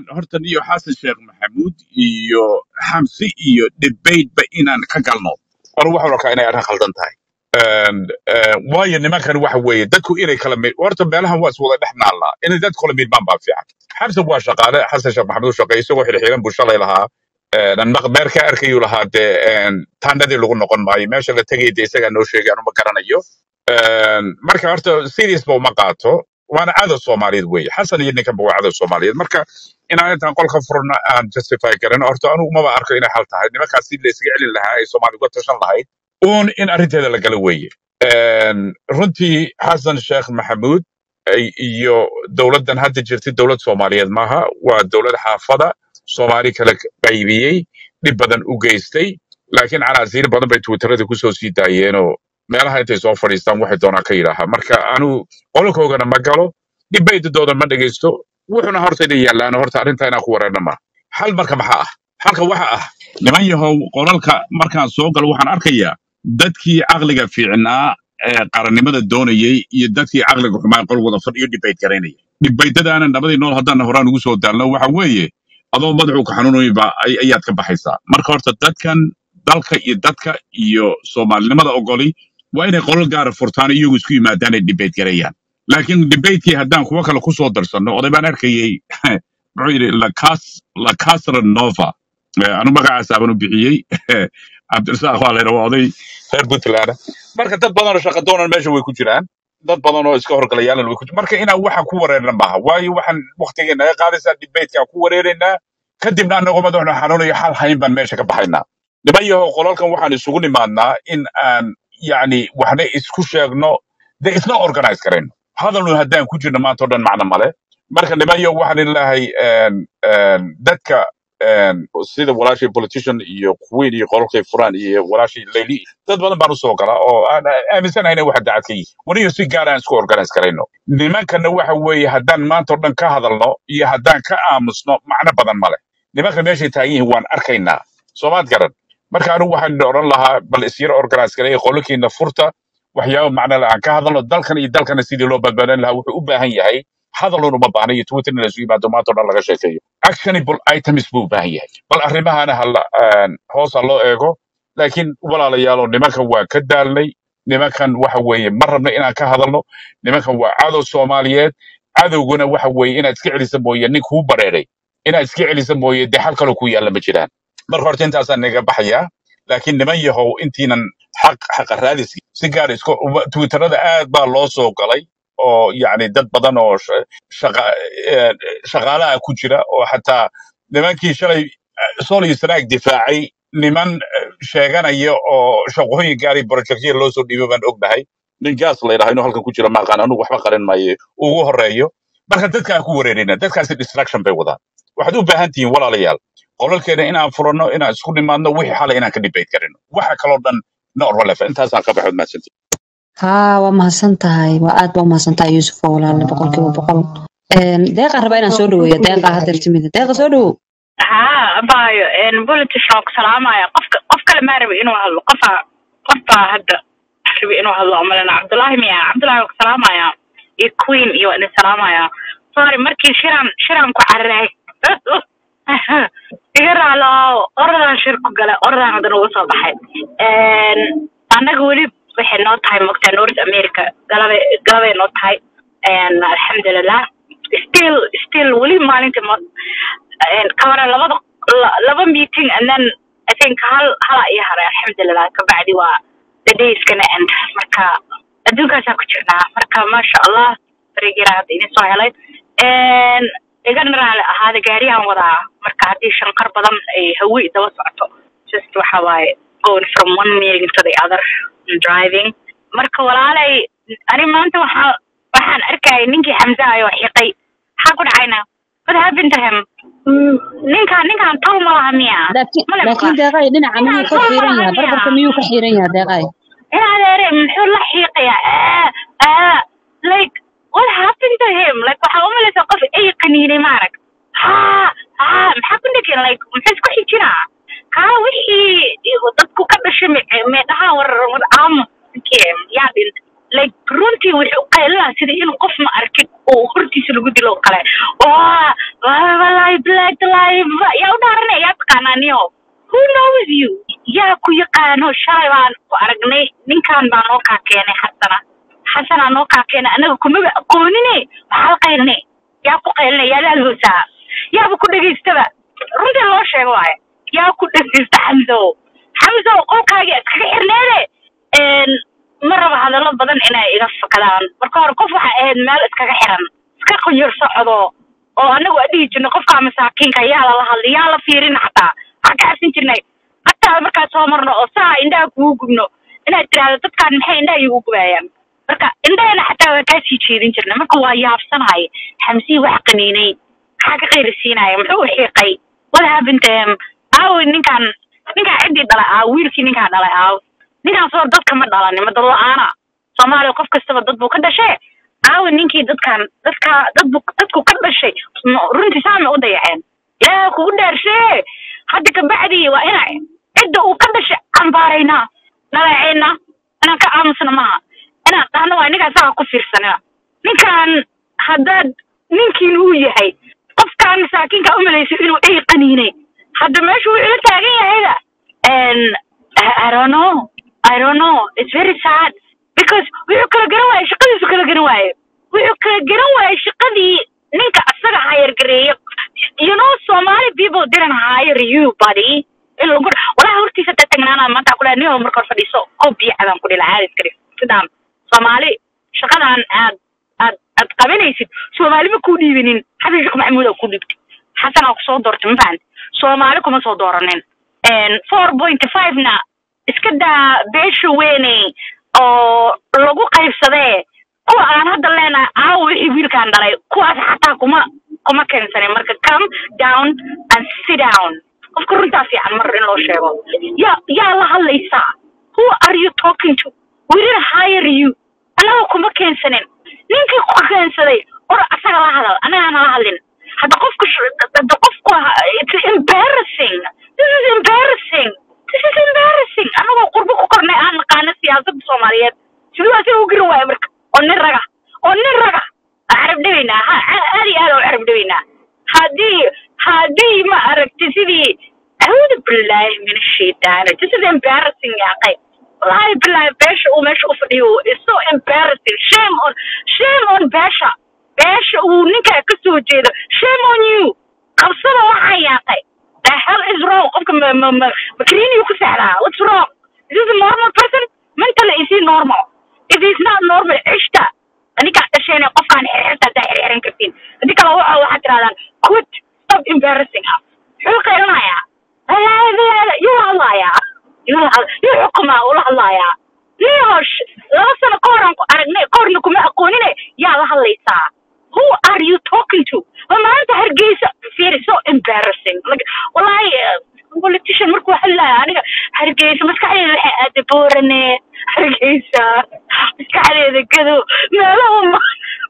horta niyo xasan sheekh maxamuud iyo xamsi iyo debateba inaan ka galno anu waxaan arkaa inay arrin khaldan tahay And, eh, waayo nimankan waxa weeye dadku inay kala mid horta meelahan waa iswada dhex naallaa inay dadku kala midmaan baa fiican xamsan waa shaqaale xasan sheekh maxamuud shaqeeye isagoo xilxiilan buu shalay lahaa meer ka arkayuu lahaa dee een, taandhadii lagu noqon maayo meesha la tegay dee isagaa noo sheegay anuma garanayo Een, marka horta serious ba uma qaato waana cadow soomaaliyeed weeye xasan iyo ninkanba waa cadow soomaaliyeed marka inaan intaan qolka furna aan justify garan horta anigu umaba arko inay xal tahay nimankaas si la iskaga celin lahaa ay soomaali uga tashan lahayd uun in arrinteeda la gala weeye Een, runtii xasan sheekh maxamuud ay- iyo dowladdan hadda jirtay dowlad soomaaliyeed maaha waa dowlad xaafada soomaali kala qaybiyey dhib badan u geystay laakiin canaasiir badan bay twitterada kusoo sii daayeenoo meelaha intay soo fadhiistaan waxay doonaan ka yidhaahaa marka anu qolkoogana ma galo dhibaydadooda ma dhegaysto wuxuna horta inay yaalaan horta arrinta inaan ku wareerna ma xal marka maxaa ah xalka waxa ah niman yahow qolalka markaan soo galo waxaan arkayaa dadkii caqliga fiicnaa ee qarannimada doonayey iyo dadkii caqliga xumaa qol wada fadhiyo dhibayd garaynaya dhibaydadaana nabadii nool haddaan horaan ugu soo daalno waxa weeye adoo madaxuu ka xanuunayba ay- ayaad ka baxaysaa marka horta dadkan dalka iyo dadka iyo soomaalinimada ogoli waa inay qolal gaara furtaan iyagu isku yimaadaan ay debate gareeyaan laakiin debatekii haddaan kuwo kale kusoo darsanno oday baan arkayey muxuu yidhi lacas lacasra nova Eh, anu magacaas aaban u bixiyey cabdirasaaq waa layidha waa oday reer puntland ah. marka dad badan oo shaqa doonan meesha way ku jiraan dad badan oo iska horgalayaalan way ku jiraan marka inaan waxa ku wareerna maaha waayo waxaan waqtigeena naga qaadaysaa debatekaan ku wareeraynaa kadibna anagoo madaxna xanuunayo xal hayn baan meesha ka baxaynaa niman yahow qolalkan waxaan isugu nimaadnaa in aan yacni waxna isku sheegno de isna organize garayno hadalnu haddaan ku jirno maanta o dhan macno male marka niman yahow waxaan ilaahay dadka een, sida walaashii politician iyo queen iyo qolalkay furaan iyo walaashii leyli dad badan baan usoo galaa oo aan aaminsanahay inay waxa dacad ka yihiin waniyo si gaar aan isku organize garayno nimankana waxa weeye haddaan maanta o dhan ka hadalno iyo haddaan ka aamusno macno badan male nimanka meeshay taagan yihiin waan arkaynaa soomaad garan marka anigu waxaan odhan lahaa bal isyara organize gareeya qololkiina furta waxyaaba macno le aan ka hadalno dalkan iyo dalkana sidii loo badbaadin lahaa wuxuu u baahan yahay hadalun uma baahna iyo twitter in la isu yimaado maanta o dhan laga sheekeeyo actionable items buu u baahan yahay bal arrimahana hala een, hoos ha loo eego laakiin walaalayaalo nimankan waa ka daalnay nimankan waxa weeye ma rabno inaan ka hadalno nimankan waa cadow soomaaliyeed cadowguna waxa weeye inaad iska celisa mooye nin kuu bareeray inaad iska celisa mooye dee xal kaloo ku yaalla ma jiraan marka horta intaasaan naga baxayaa laakiin niman yahow intiinan xaq xaqa raadiski si gaar isku twitterada aad baa loo soo galay oo yacni dad badan oo sha- shaqa eh, shaqaalaha ku jira oo xataa nimankii shalay eh, sool iyo sanaag difaacay niman eh, sheeganaya oo shaqooyin gaari projectya loo soo dhiibay baan ognahay nin gaas la yidhaha inuu halkan ku jira maaqaan anugu waxba qarin maayo ugu horeeyo marka dadka aan ku wareerina dadkaasi distraction bay wadaan waxaad u baahan tihiin walaalayaal qolalkeena inaan furanno inaan isku nimaadno wixii xalay inaan ka debate garino waxa kaloo dhan no relevan intaasaan ka baxood mahadsantihin haa waa mahadsan tahay waa aad baa umahadsan tahay yuusuf oo walaale boqolkiiba boqol Een, deeqa rabaa inaan soo dhaweeyo deeqa hadda timida deeqa soo dhawow haa abayo politician waan ku salaamaya qofka qof kale maa rabi inuu hadlo qofa qofbaa hadda rabi inuu hadlo amalena cabdullaahi miya cabdullaahi waan ku salaamaya iyo queen iyo waan idin salaamaya sorry markii shiraan shiraan ku cararay iga raalo orodaan shir ku galay orodaan haddana uga soo baxay Een, annaga weli waxay noo tahay mogtaa north america galabay galabay noo tahay Een, alxamdulilah still still weli maalintii ma een, ka hore labada la- laba meeting and then I think hal hala ii haray alxamdulilah kabacdi waa the day is gonna end marka adduunkaasaa ku jirnaa marka maasha allah berigira hadda idin soo helay Een, igana raali ahaada gaariyahan wadaa marka haddii shanqar badan ay hawi daba socoto just waxa waaye going from one meeting to the other and driving marka walaalay ani maanta waxaa waxaan arkayay ninkii xamza ayoo xiqay maxaa ku dhacayna what happened to him Mm, ninkaan ninkaan taw ma laha miya laakiin male laakiin maqla deeqay dhinaca miyuu ninkaan ka taw ma xiiran laha yahay miya barbarka miyuu ka xiiran yahay deeqay in adeere muxuu la xiiqayaa ah ah like what happened to him like waxaa umalaysa qof ay qaniinay maarag ha ha maxaa ku dhegin like muxuu isku xijinaa ha wixii dadku ka dhashay me- meedhaha war war aamus ninkii yaa dhintay like runtii wuxuu u qaylinaa sida inuu qof ma arkin oo hortiisa lagu dilo oo kale waa walahi black live yaa u dhaaranaya yaa taqaanaa niyo who knows you yaa ku yaqaano shalay baan ku aragnay ninkan baa noo kaa keenay xasana xasanaa noo kaa keenay anaga kumaba aqoonine maxaa la qaylinay yaa ku qaylinay yaa laalhoosaa yaaba ku dhegaystaba runtii loo sheego waaye yaa ku dhegaysta xamsow xamsow qolkaaga iskaga xirneede ma raba hadallo badan inay iga fakadaan marka hore qof waxay ahayd meel iskaga xiran iska qunyar socdo oo anagu a dhihi jirnay qofkaa masaakiinka yaa lala hadlay yaa la fiirin xataa waxaan ka cabsan jirnay hataa markaa soo marno oo saa indhaha kugu gubno inaad tiraahdo dadkaan maxay indhaha igu gubayaan marka indhahana xataa waa kaa sii jeedin jirnay marka waa yaabsanahay xamsii wax qaniinay maxaa ka qayrisiinaya muxuu u xiiqay what happened to him aawi ninkaan ninkaan ciddii dhalay aaw wiilkii ninkaan dhalay aaw ninkaan soo dadka ma dhalanin ma dad la-aana soomaaliya qof kastaba dad buu ka dhashay aawi ninkii dadkaan dadka dadbu dadku ka dhashay m- runtii saamay u dayaceen ilaaha kugu dhaarshe hadda kabacdi waa ina cidda uu ka dhashay cambaaraynaa nalaceena inaan ka aamusna maaha inaan dhahno waa ninkaan saga ku fiirsanina ninkaan haddaad ninkiin uu yahay qofkaan masaakiinka umalaysa inuu ey qaniinay hadda meesha wuu ila taagan yahayda and I, I don't know I don't know it's very sad because wuxuu kala garan waaye shaqadiisu kala garan waaye wuxuu kala garan waaye shaqadii ninka asaga hayargareeya you know Somali people didn't hire you buddy in lagu walahi hortiisa ta tagnaana maanta ku dhahay nin marka hor fadhiiso oo biyo cadan ku dhila caadi iskari sidaan Soomaali shaqadan aad aad aad qabanaysid Soomaali ma ku dhiibinin xasan sheekh maxamuud oo ku dhiibtay xasan aa kusoo doortay ma fahanti Soomaali kuma soo dooranin four point five na iska daa beesha weyney oo lagu qaybsadee kuwa aan hadda leenahay aawo wixii wiilkaan dhalay kuwaas xataa kuma kuma keensanin marka come down and sit down qofka runtaa fiican mar in loo sheego yaa yaa la hadlaysaa who are you talking to we didn't hire you annaga kuma keensanin ninkii ku keensaday or asaga la hadal annaga nala hadlin hadda qofka sh- hadda qofku ha- it's embarrassing this is embarrassing this is embarrassing anagoo qurbo ku kornay aan naqaano siyaasadda soomaaliyeed siduu asaga u garan waayo marka oo nin raga oo nin raga aan carab dhabaynaa ha a- aad iyo aad aan u carab dhabaynaa haddii haddii ma aragti sidii acuudu billahi min ashaytaan this is embarrassing yaa qayb wallahi billahi beesha uu meesha u fadhiyo is so embarrassing shame on shame on beesha beesha uu ninkaa ka soo jeedo shame on you qabsada waxaa yaaqay the hell is wrong qofka ma ma ma makriiniyu ku sexdaa what's wrong is this a normal person mentally is he normal if he's not normal cishta ninkaa dhasheen qofkaan xirxirta haddaa xirxiran kartiin haddii kale waxa waxaad tirahdaan quit stop embarrassing us muxuu qaylanayaa yuu la hadlayaa yuu la had- yuu xukumaa ula hadlayaa nihosh laba sano ka horan ku aragnay korna kuma aqoonine yaa la hadlaysaa who are you talking to ma maanta hargeysa fiiri so embarrassing like wallahi eh, politician markuu hadlaya aniga hargeysa maskaxdeeda waxay aada boorane hargeysa maskaxdeeda gado meelahu ma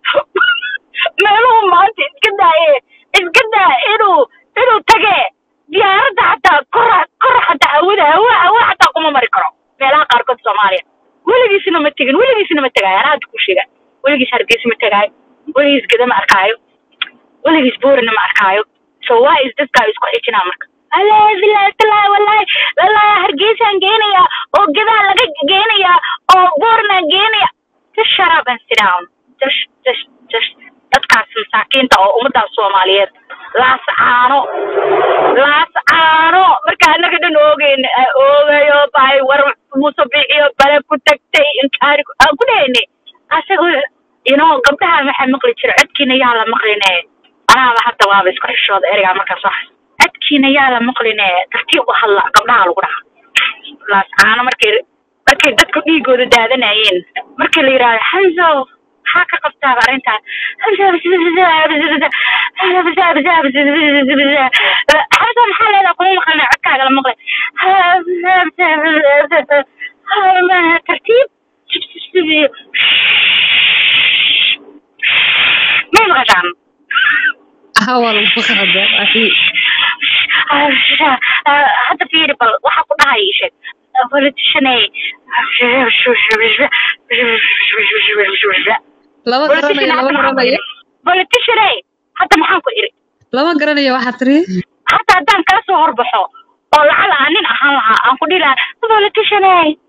meelahu maanta iska daaye iska daa inuu inuu tage diyaaradda xataa kora kora xataa hawada hawa hawa xataa kuma mari karo meelaha qaarkood soomaaliya weligiisna ma tegin weligiisna ma tegaayo anaa hadda ku sheega weligiis hargeysa ma tegaayo weligiis geda ma arkaayo weligiis boorina ma arkaayo so why is this guy isku xijinaa marka wallahi billahi tallahi wallahi wallahi hargeysaan geenayaa oo gedaa laga geenayaa oo boornaan geenaya just shut up and sit down just just just dadkaas masaakiinta oo ummadaas soomaaliyeed laas caano laas caano marka annaga dhan oogeyn oogayo bahay war muuse bixiyo bale ku tagtay inkaari ku- aan ku dhahaynay asaga you know gabdhaha waxaa maqli jira codkiina yaa la maqline anaaba hadda waaba isku xishooda ereygaa markaas wax codkiina yaa la maqline tartiib u hadla gabdhaha lagu dhaha laas caano markay markay dadku dhiigooda daadanayeen markii la yidhaahdo xamso maxaa ka qabtaaba arrintaas xamso maxaa leedaha kuma maqlina codkaaga la maqlay tartiib may maqashaan hawal maqalda hadda fiiri bal waxaa ku dhahay ii sheeg politician lama garanayo lama garanayo politician hadda maxaan ku iri lama garanayo waxaa tiri حتى هدان كاسو هربحو oo lacag aan nin ahaan lahaa aan ku dhihi lahaa politician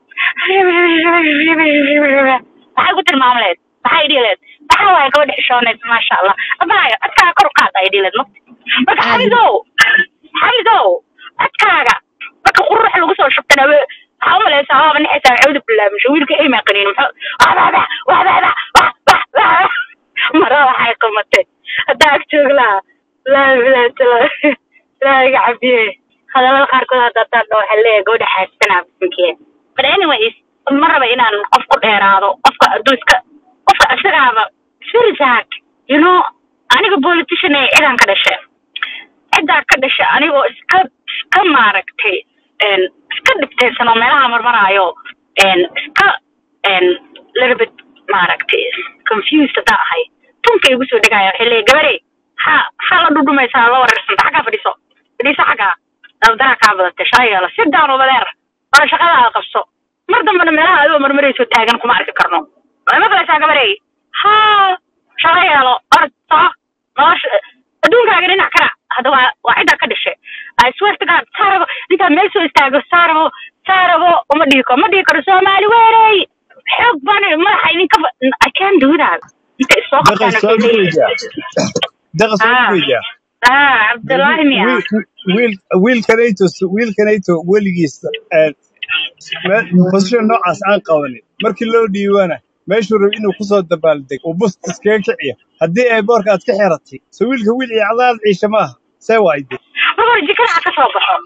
maxay ku tilmaamleed maxay dhihi leed maxaa waaye gabadha xishooneed maasha allah abaayo codkaaga kor u qaada ay dhihi leed mata marka Aad. xamidow xamidow codkaaga marka qurux lagu soo shubtana we waxaa umalaysaa waaba nixaysaa cawda bilaabisho wiilka aymaa qaniin muxuu waxbaaba waxbaaba wax wax wax mara waxay qamatay haddaa ag joog lahaa laa bilaa tala ilaaha iga cabiye hadalada qaarkood hadda haddaan dhaho waxaa leeyahay gabadha xaasana bisinkiye but anyways ma raba inaan qof ku dheeraado qofka hadduu iska qofka isagaaba sirisaak you know aniga politician ee cidaan ka dhashay ciddaa ka dhashay anigoo iska iska maaragtay een, iska dhibtaysan oo meelaha marmaraayo een, iska een, little bit maaragtay confused haddaan ahay tunka igu soo dhegaya waxay leeyahay gabadhe ha ha la dhudhumaysaa la wareersanta xaggaa fadhiso fadhiiso xaggaa dabdaraa kaa badatay shaayala si daan ubadeer oo shaqadaada qabso mar dambena meelaha adigoo marmarayso taagan kuma arki karno way maqlaysaa gabadhey ha shaqo yeelo orod soco nolosha adduunkaaga dhinac kara hadda waa waa ciddaa ka dhashay I swear to God saarabo ninkaa meel soo istaago saarabo saarabo uma dhihi karo ma dhihi karo soomaali weerey xoog baan madaxa idinka fa- I can't do that inta isoo daqa qabtaan soo waxay leeyihiin gudbaya daqa soo ah gudbaya ah cabdullaahi miya wiil wiilkanayto wiilkanayto weligiis eh, me- position noocaas aan qabanin markii loo dhiibana meeshuu rab inuu kusoo dabaaldeg uu bus iskaga kiciyo haddii ay boorka aad ka xiratay so wiilka wiil iyo cadaad ciisha maaha see waayde mar hore jikada ha ka soo baxo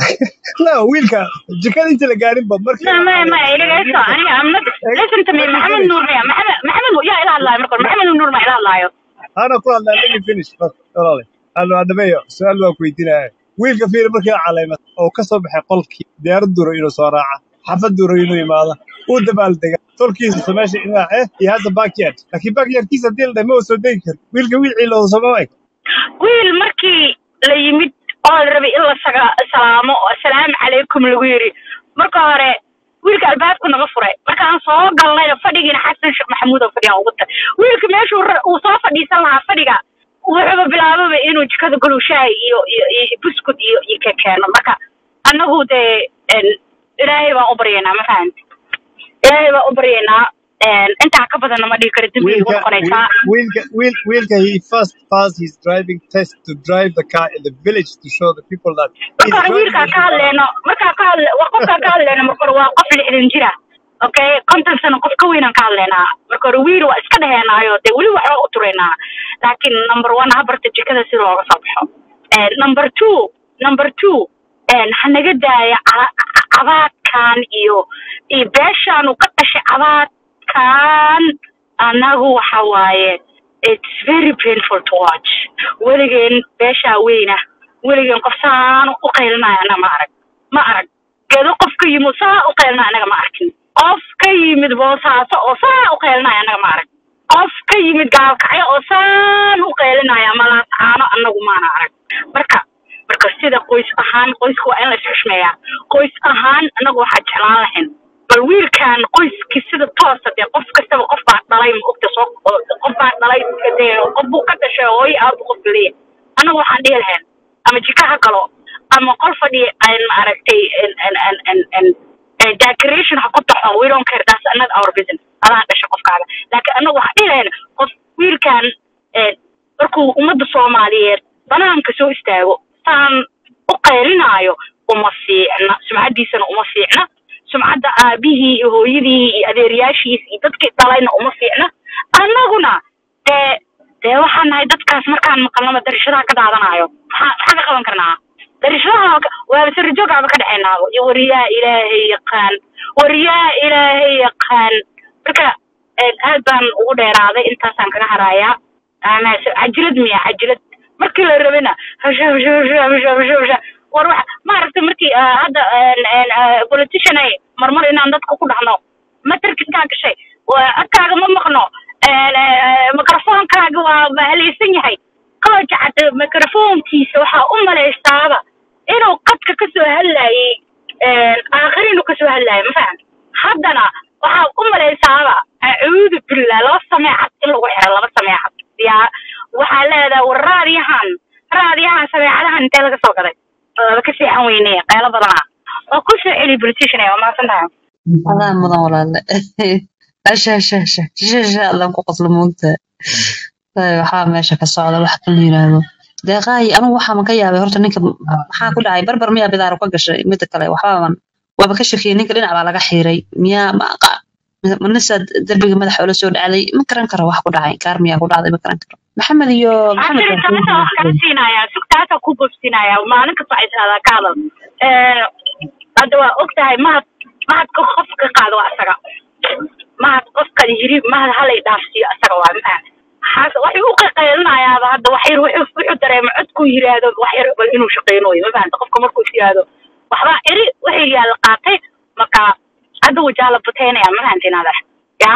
la wiilka jikada inta la gaarinba markii ما ما ما إلى أنا I'm not listen to me محمد نور ميا محمد محمد يا إله الله مركز محمد نور ما إله الله يو ana ku hadlaa let me finish first, walaale ano adhameeyo su-aal baan ku weydiinaya wiilka fiiri markii la calaymad oo ka soo baxay qolkii diyaarad duro inuu soo raaca xafad duro inuu imaado uu dabaaldega tolkiisa meesha inaa eh iyo hadda backyard laakiin backyardkiisa haddii la dhahay ma uu soo degi karo wiilka wiil ciilooda sooma eg wiil markii la yimid oo la rabay in la saga salaamo oo assalaamu calaykum lagu yiri marka hore wiilka albaabku naga furay markaan soo galnayna fadhigiina xasan sheekh maxamuud oo fadhiya ugu tahay wiilka meeshuu ra- uu soo fadhiisan lahaa fadhiga wuxuuba bilaababa inuu jikada galow shaay iyo iyo iyo buskud iyo iyo ka keeno marka annagu dee en, ilaahay baan u baryaynaa ma fahamti ilaahay baan u baryaynaa en, intaa ka badanna ma dhihi karo dembi igu wiilka noqonaysaa wiilka wiil, wiilka he first passed his driving test to drive the car in the village to show the people that he's marka hore driving wiilkaa the ka car hadleyno markaa ka hadle wa qofkaa ka hadleyno marka hore waa qof lixdan jira okay konton sano qof ka weynaan ka hadleynaa marka hore wiil waa iska dheheenaayo dee weli waxba u tureynaa laakiin number one ha barta jikada si looga soo baxo Eh, number two number two eh, ha naga daaya ca- ca- cabaadkan iyo iyo beeshaanu ka dhashay cabaadkan annagu waxa waaye it's very painful to watch weligeen beeshaa weyna weligeen qof saan u qaylinaya annaga ma arag ma arag geedo qof ka yimid saa u qaylinaya annaga ma arkin qof ka yimid boosaaso oo saa u qaylinaya annaga ma arag qof ka yimid gaalkacyo oo saan u qaylinaya malaascaano annagu maana arag marka marka sida qoys ahaan qoysku waa in la isxushmeeyaa qoys ahaan annagu waxaa jeclaan lahayn bal wiilkan qoyskii sida toosa dee qof kastaba qof baa dhalay ma ogta soo qof baa dhalay dee qof buu ka dhashay hooyo aabu qof leeyahay annagu waxaan dhihi lahayn ama jika ha galo ama qol fadhi aan maaragtay en en en en en en decoration ha ku taxo we don't care that's another our business adaa dhasha qofkaaga laakiin annagu waxaan dhihi lahayn qof wiilkan eh, markuu ummadda soomaaliyeed banaanka soo istaago saan u qaylinaayo uma fiicna sumcaddiisana uma fiicna sumcadda aabihii iyo hooyadii iyo adeeryaashiis iyo dadkii dhalayna uma fiicna annaguna dee dee waxaan nahay dadkaas markaan maqalnaba darishadaha ka daadanayo maxaa maxaa ka qaban karnaa darishadaha ka- waaba sarijoogaba ka dhexaynaaba iyo wariyaa ilaahay yaqaan wariyaa ilaahay yaqaan marka een, aad baan ugu dheeraaday intaasaan kaga harayaa ama se- cajilad miya cajilad markii la rabina hasha hasha hasha hasha hasha hasha war wax maaragtay markii ah, hadda een, een, ah, politician ay marmar inaan dadka ku dhahno matarkinkaa gashay waa codkaaga ma maqno een, eh, mikrofoonkaaga waa mahalaysan yahay qooja cad mikrofoonkiisa waxaa u malaystaaba inuu qadka ka soo hadlayay aakhir inuu ka soo hadlayay laga soo gaday waaba ka seexan weyne qaylo badanaa oo ku soo celi politician waa mahadsan tahay adaa mudan walaale asha asha asha asha asha allan ku qoslo moogta waxaa meesha ka socda wax kala yiraahdo deeqaayi anigu waxaa ka yaabay horta ninka maxaa ku dhacay barbar miyaa bidaaro ka gashay mida kale waxbaaban waaba ka shakiyay ninka dhinac baa laga xiiray miyaa manisa derbiga madaxa oola soo dhacday ma garan karo wax ku dhacay gaar miyaa ku dhacday ma garan karo maxamed iyo maxamed Actually, taasa wax kaa siinaya sugtaasa ku bobsinaya maalin kasta waxay tiraahdaa ka hadal hadda waa og tahay mahad mahadka qofka qaado waa asaga mahad qofka yiri mahad halay dhaafsiiyo asaga waa mafahan xaas waxay u qaqaylinayaaba hadda wax yar wuxuu wuxuu dareema codku yiraahdo wax yar bal inuu shaqeynayo ma fahanta qofka markuu is yiraahdo waxbaa eri wixii yaa la qaatay marka hadda wajaa la bateynaya ma fahantiin adeer ya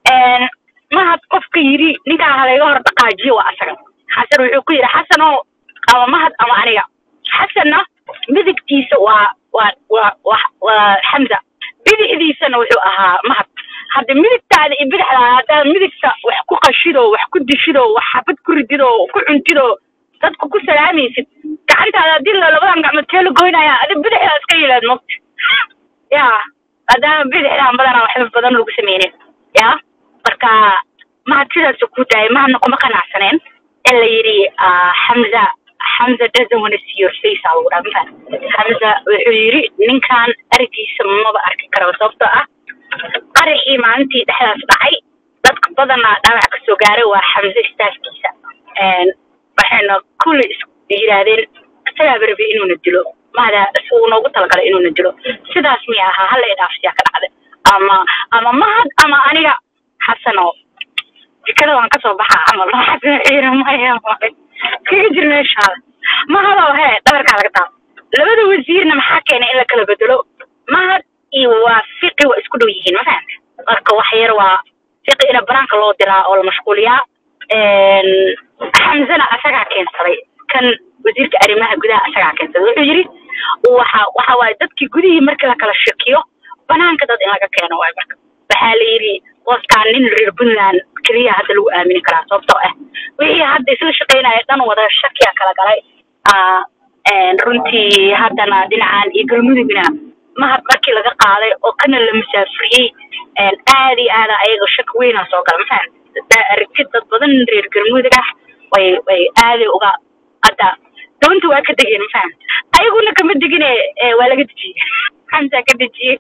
mahad qofka yiri ninkaa halayga hor dhaqaajiyo waa asaga xasan wuxuu ku yidhi xasanow ama mahad ama aniga xasanna midigtiisa waa waa waa waa waa xamza bidixdiisana wuxuu ahaa mahad hadda midigtaada iyo bidixdaada haddaad midigta wax ku qashido wax ku dishido wax xabad ku ridido ku cuntido dadku ku salaamaysid gacantaada haddii la labadan gacmood tee la goynaya adi bidixdaa iska yilaad mogta ya maadaama bidixdaan badanaa waxba badan lagu sameynin ya marka mahad sidaas ku daayay mahadna kuma qanacsaneen in la yidhi ah, xamza xamza doesn't want to see your face aa lagu dhaha mafahant xamza wuxuu yidhi ninkan arigiisa maba arki karo sababtoo ah qaraxii maalintii dhexdaas dhacay dadka badanaa dhaawac kasoo gaaray waa xamze istaafkiisa waxayna kulli is yidhaahdeen isagaaba rabay inuuna dilo mahada uu noogu talagalay inuuna dilo sidaas miya ahaa hala idhaafsiyaa ka dhacday ama ama mahad ama aniga xasano jikada waan kasoo baxaa camal xasan ciira maya maya kaga jir meeshaada mahadoo hee dhabarkaa laga taabo labada wasiirna maxaa keenay in la kala bedelo mahad iyo waa fiqi waa isku dhow yihiin ma fahamta marka wax yar waa fiqi ina banaanka loo diraa oo la mashquuliyaa xamzana asagaa keensaday kan wasiirka arrimaha gudaha asagaa keensaday wuxuu yidhi waxa waxa waaye dadkii gudihii markii la kala shakiyo banaanka dad in laga keeno waay marka waxaa la yidhi qofkaan nin reer puntland keliya hadda lagu aamini karaa sababtoo ah wixii hadda isla shaqaynaya dhan wada shakiya kala galay Ah, een, runtii haddana dhinacan iyo galmudugna mahad markii laga qaaday oo kana la musaafuriyey een, aad iyo aada ayaga shaki weynaa soo gala mafahan aragti dad badan reer galmudug ah way way aaday uga hadda doonta waa ka degeen mafahan ayaguna kama degine ee, waa laga dejiyey xamsaa ka dejiyey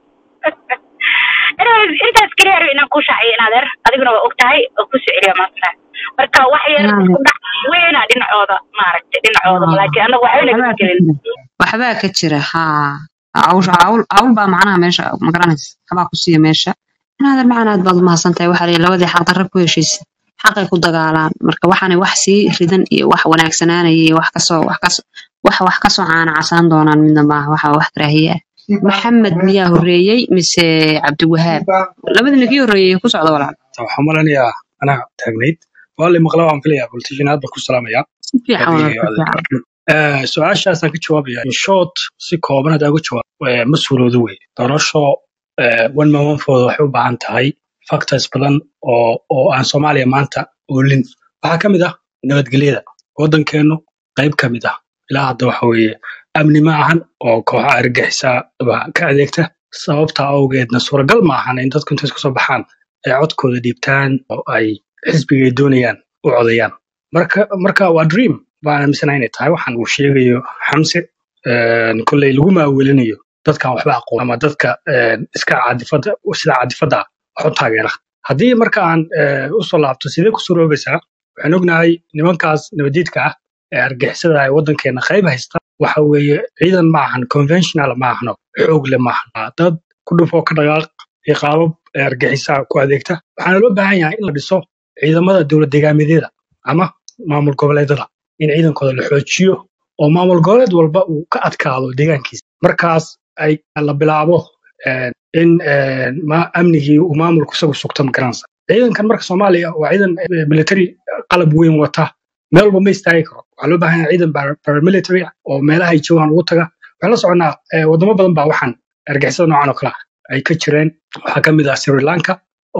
Anyways, intaas kaliya rabo inaan ku shaaciyo in adeer adiguna waa og tahay oo ku soo celiya maanta marka wax yar isku dhac weyna dhinacooda maaragtay dhinacooda laakiin anaga waxba naga gelin waxbaa ka jira haa cawl cawl cawl baa macnaha meesha ma garanaysa waxbaa ku siiya meesha inaadan macaan aad baad umahadsan tahay waxaa lihi labadii xaq darra ku heshiisa xaqay ku dagaalaan marka waxaanay wax sii ridan iyo wax wanaagsanaanaya iyo wax kasoo wax kasoo wax wax kasoo caana casaan doonaan midna maaha waxa wax karaahiye ah maxamed miyaa horreeyey mise cabdiwahaab labada ninkii horreeyey ku socda walaal waxaan malanayaa anaa taagnayd waa la maqla waan filayaa politician aad baan ku salaamayaa si fiican walaal adiga si iyo fiican adeer Eh, su-aashaasaan ka jawaabaya in short si kooban haddaan uga jawaab eh, ma suuroodo wey doorasho eh, one man one vote waxay u baahan tahay factors badan oo oo aan soomaaliya maanta oolin waxaa ka mid ah nabadgelyada waddankeenu qayb ka mid ah ilaa hadda waxa weeye amni ma ahan oo kooxaha argagixisaa baa ka adeegta sababta awgeedna suuragal ma ahan in dadku intay isku soo baxaan ay codkooda dhiibtaan oo ay xisbiga ay doonayaan u codayaan marka marka waa dream baan aaminsanahay inay tahay waxaan uu sheegayo xamse een, kolley lagu maawelinayo dadkaan waxba aqoon ama dadka een, iska caadifada sida caadifada ah wax u taageera haddii marka aan eh, usoo laabto sidee ku suroobaysaa waxaan ognahay nimankaas nabadiidka ah ee argixisada ay waddankeena qayb haysta waxa weeye ciidan ma ahan conventional ma ahno xoog le ma ahan Waa dad ku dhufoo ka dhaqaaq iyo qaabab ee argixisa ku adeegta waxaana loo baahan yahay in la dhiso ciidamada dowlad deegaameedyada ama maamul goboleedyada in ciidankooda la xoojiyo oo maamul goboleed walba uu ka adkaado deegaankiisa markaas ay la bilaabo een, in een, ma- amnigii uu maamulku isagu sugto magaranaysa ciidankan marka soomaaliya waa ciidan eh, military qalab weyn wata meel walba ma istaagi karo waxaa loo baahan yahay ciidan para- paramilitary ah oo meelaha ay joogaan ugu taga waxaan la soconaa eh, wadamo badan baa waxaan argixisada noocan oo kale ah ay ka jireen waxaa ka mid ah sri lanka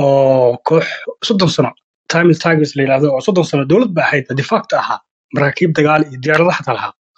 oo koox soddon sano tamil tigers la yidhahdo oo soddon sano dowlad ba ahayd de facto ahaa maraakiib dagaal iyo diyaarado xataa lahaa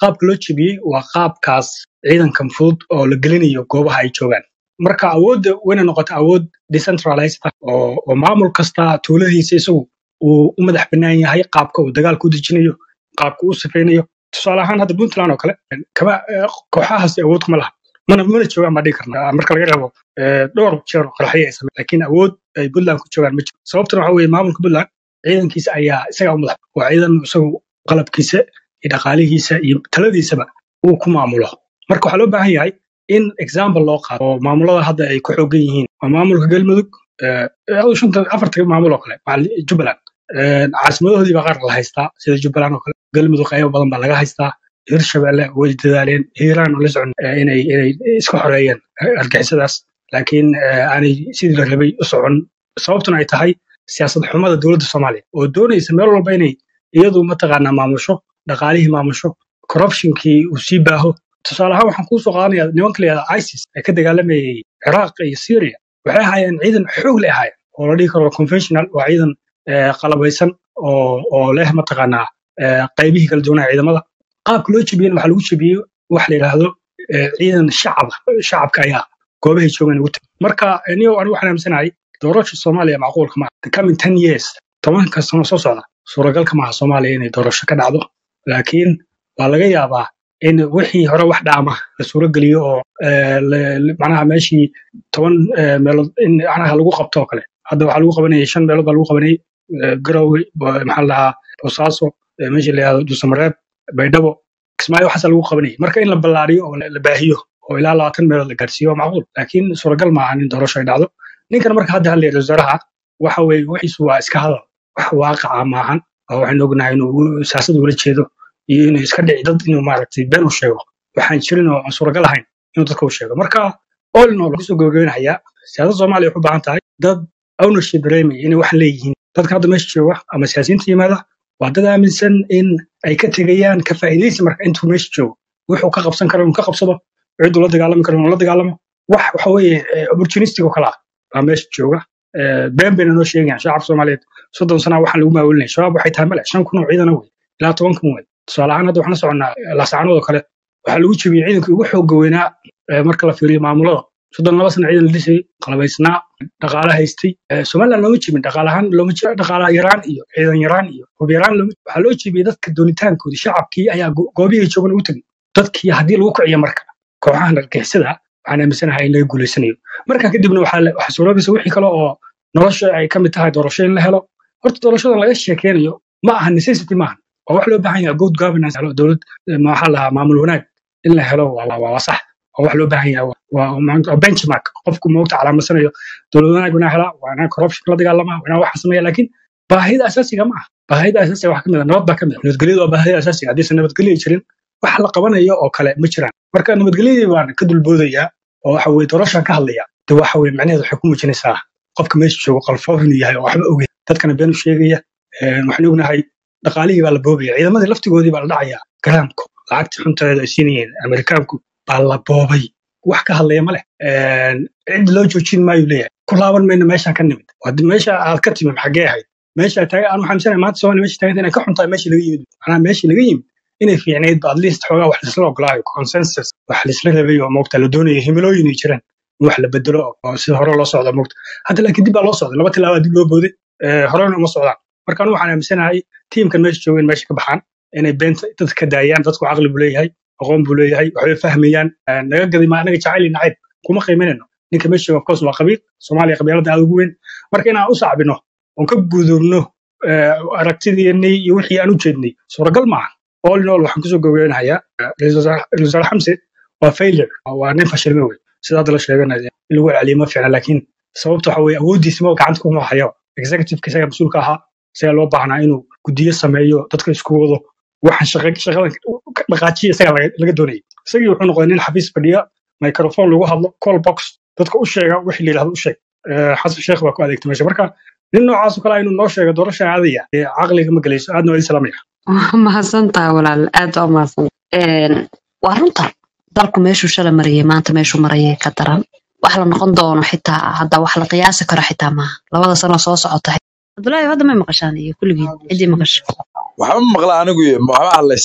qaabka loo jebiyey waa qaabkaas ciidankan fudud oo la gelinayo goobaha ay joogaan marka awoodda wayna noqota awood decentralized ah oo oo maamul kasta tuuladiisa isagu uu u madax bannaan yahay qaabka uu dagaalka u dejinayo qaabka uu sifaynayo tusaale ahaan hadda puntland oo kale kama eh, kooxahaasi awood kuma laha mana mana joogaan baa dhihi karna marka laga reebo eh, dhowr jeer oo qaraxyo ay sameen laakiin awood ay puntland ku joogaan ma jiro sababtuna waxa weeye maamulka puntland ciidankiisa ayaa isagaa u madax waa ciidan isagu qalabkiisa iyo dhaqaalihiisa iyo taladiisaba uu ku maamulo marka waxaa loo baahan yahay in example loo qaado oo maamulada hadda ay ku xoogan yihiin waa maamulka galmudug eh, eh, shanta afarta maamul oo kale macal jubbaland Eh, caasimadoodii baa qaar la haystaa sida jubbaland oo kale galmudug qaybo badan baa laga haystaa hirshabelle way dadaaleen hiiraan oo la socon eh, inay inay iska xoreeyeen eh, argixisadaas laakiin eh, aanay sidii la rabay u socon sababtuna ay tahay siyaasad xumada dowladda soomaaliya oo doonaysa meel walba inay iyadu mataqaanaa maamusho dhaqaalihii maamusho corruptionkii uu sii baaho tusaale ahaan waxaan kuusoo qaadanaya nimanka la yihahda isis ee ka dagaalamayay ciraaq iyo syria waxay ahaayeen ciidan xoog leh ahaayeen oo la dhihi karo conventional waa ciidan eh, qalabaysan oo oo leh mataqaanaa eh, qaybihii kala duwanaa ciidamada qaabka loo jebiyena waxaa lagu jebiyey wax la yidhaahdo eh, ciidan shacaba shacabka ayaa goobahay joogaan ugu tagay marka eh, niyow anigu waxaan aaminsanahay doorasha soomaaliya macquulka maaha the coming ten years tobanka sano soo socda suuragalka maaha soomaaliya inay doorasho ka dhacdo laakiin waa laga yaabaa in wixii hore wax dhaama la suurogeliyo oo eh, le- le- macnaha meeshii toban eh, meelood in macnaha lagu qabto oo kale hadda waxaa lagu qabanayay shan meelood baa lagu qabanayay eh, garowe bo- maxaa la dhahaa boosaaso eh, meeshii la yihahdo dhuusamareeb baydhabo kismaayo waxaasa lagu qabanayay marka in la ballaariyo oo la la baahiyo oo ilaa labaatan meelood la gaarsiiyo waa macquul laakiin suuragal maaha in doorasho ay dhacdo ninkan marka hadda hadlayay wasaaraha waxa weeye wixiisu waa iska hadal wax waaqaca maahan oo waxaynu ognahay inuu siyaasad ula jeedo iyo inuu iska dhici dad inuu maaragtay been u sheego waxaan jirin oo aan suuragal ahayn inuu dadka u sheego marka all in all kusoo gabagabeynayaa siyaasadda soomaaliya waxay u baahan tahay dad ownership dareemaya inay wax leeyihiin dadka hadda meesha jooga ama siyaasiyiinta yimaada waa dad aaminsan in ay ka tegayaan ka faa'iidaysi marka intuu meesha joogo wuxuu ka qabsan karo inuu ka qabsado cidduu la dagaalami karo inuu la dagaalamo wax waxa weeye eh, opportunistic oo kale ah baa meesha jooga Eh, been bayna noo sheegayaan shacabka soomaaliyeed soddon sana waxaan lagu maawelinaya shabaab waxay tahay male shan kun oo ciidana wey ilaa toban kun wey tusaale ahaan hadda waxaan la soconnaa eh, laascaanood oo kale waxaa lagu jebiyey ciidankii ugu xoogga weynaa eh, marka la fiiriyo maamulada soddon laba sana ciidan la dhisayay qalabaysnaa dhaqaale haystay Eh, somaliland looma jebin dhaqaale ahaan looma jebin dhaqaale yaraan iyo ciidan yaraan iyo hub yaraan looma waxaa loo jebiyey dadka doonitaankoodii shacabkii ayaa go- goobihii joogan ugu tegay dadkii haddii lagu kiciyo marka kooxahan argixisada waxaan aaminsanahay in laga guulaysanayo marka kadibna waxaa la- waxaa suuroobaysa wixii kale oo nolosha ay ka mid tahay doorasho in la helo horta doorashadan laga sheekeynayo ma aha necessity maahan waa wax loo baahan yahay good governance helo dowlad eh, maxaa la dhahaa maamul wanaag in la helo waa waa- waa sax waa wax loo baahan yahay waa waa maanta- waa benchmark qofku moogta calaamasanayo dowlad wanaag inaa helaa waa inaa corruption la dagaalamaa waa inaa waxa sameeya laakiin baahida asaasiga ma aha baahida asaasiga wax ka mid a nabad baa ka mid a nabadgelyadu waa baahida asaasiga haddiisan nabadgelyo jirin wax la qabanayo oo kale ma jiraan marka nabadgelyadii baan ka dulboodayaa oo waxa weye doorashaan ka hadlaya de waxa weye macnaheedu waxay ku muujinaysaa qofka meesha joogo qalfoof inuu yahay oo waxba ogeyn dadkana been u sheegaya Een, waxaan ognahay dhaqaalihii baa la boobaya ciidamadii laftigoodii baa la dhacaya garaamku lacagtii xunteeda ay siinayeen amerikaanku baa la boobay wax ka hadlaya ma leh Een, cid loo joojin maayu leeyahay ku laaban mayna meeshaan ka nimid Waa meesha aad ka timid xaggee ahayd meesha taagan aan waxaan misanaya maanta soomaaliya meesha taaganta inay ka xuntahay meeshii laga yimid macnaha meeshii laga yimid inay fiicnayd ba at least xoogaa wax laisla ogolaayo consensus wax laisla rabay oo moogta la doonayo himilooyin ay jiraan in wax la bedelo oo sida hore loo socdo moogta hadda laakiin dib baa loo socday laba tilaabaa dib loo booday Eh, horena uma socdaan marka anigu waxaan aaminsanahay tiimkan meesha jooga in meesha ka baxaan inay beenta dadka ka daayaan dadku caqli buu leeyahay aqoon buu leeyahay waxbay fahmayaan Eh, naga gadi ma anaga jacayl iyo nacayb kuma qiiminayno ninka meesha jooga of course waa qabiil soomaaliya qabiilada aad ugu weyn marka inaan u sacbino oon ka gudubno eh, aragtideennii iyo wixii aan u jeednay suuragal maaha all in all waxaan kusoo gogeynayaa ra-iisul wasaare ra-iisul wasaare xamse waa failure waa nin fashilme wey sida hadda la sheeganayo in lagu celiyo ma fiicna laakiin sababta waxa weye awooddiisa ma gacanta kuma hayo executiveka isaga mas-uulka ahaa isaga loo baahnaa inuu gudiyo sameeyo dadka isku wado waxaan shaqa- shaqadan ka dhaqaajiya isaga laga laga doonayay isagii wuxuu noqday nin xafiis fadhiya microphone lagu hadlo call box dadka u sheega wixii la yidhahdo u sheeg Eh, xasan sheekh baa ku adeegtay meesha marka nin noocaas oo kale ah inuu noo sheego doorasha aadaya ee caqliga ma gelayso aadna waa idin salaamaya waa mahadsantaha walaal aad waa mahadsan Een, waa runta dalku meeshuu shalay marayay maanta meeshuu marayay ka daran wax la noqon doono xitaa hadda wax la qiyaasi karo xitaa maaha labada sano soo socota abdullaahi hadda may maqashaan iyo kulligiin ciddii maqasha waxba ma maqla anigu iyo waxba hadlaysan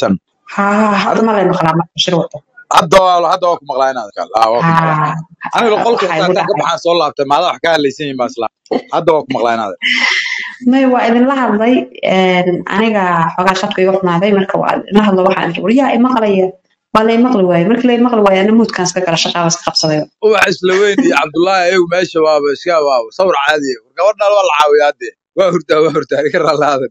haa hadda ma lay maqlaa marka shir wata hadda waa hadda waa ku maqlaa inaad kal ah waa ku maqlaa haa aniga qolka waxaa intaan igu ka dhacay baxaan soo laabtay maada wax ka hadlaysan yihiin baa isla hadda waa ku maqlaa inaad may waa idinla hadlay een, aniga xoogaa khadka iga xumaaday marka waa idinla hadlo waxaan idhi waryaa imaqlaya waa la imaqli waaye markii la imaqli waaye ana muudkaan iska gala shaqaaba iska qabsaday ubax isla weyn iyo cabdullaahi ayagu meesha waaba iska waaba sawir caadi ah. gabadhaan waa la caawiyaa dee waa hurdaa waa hurdaa aniga raalaadan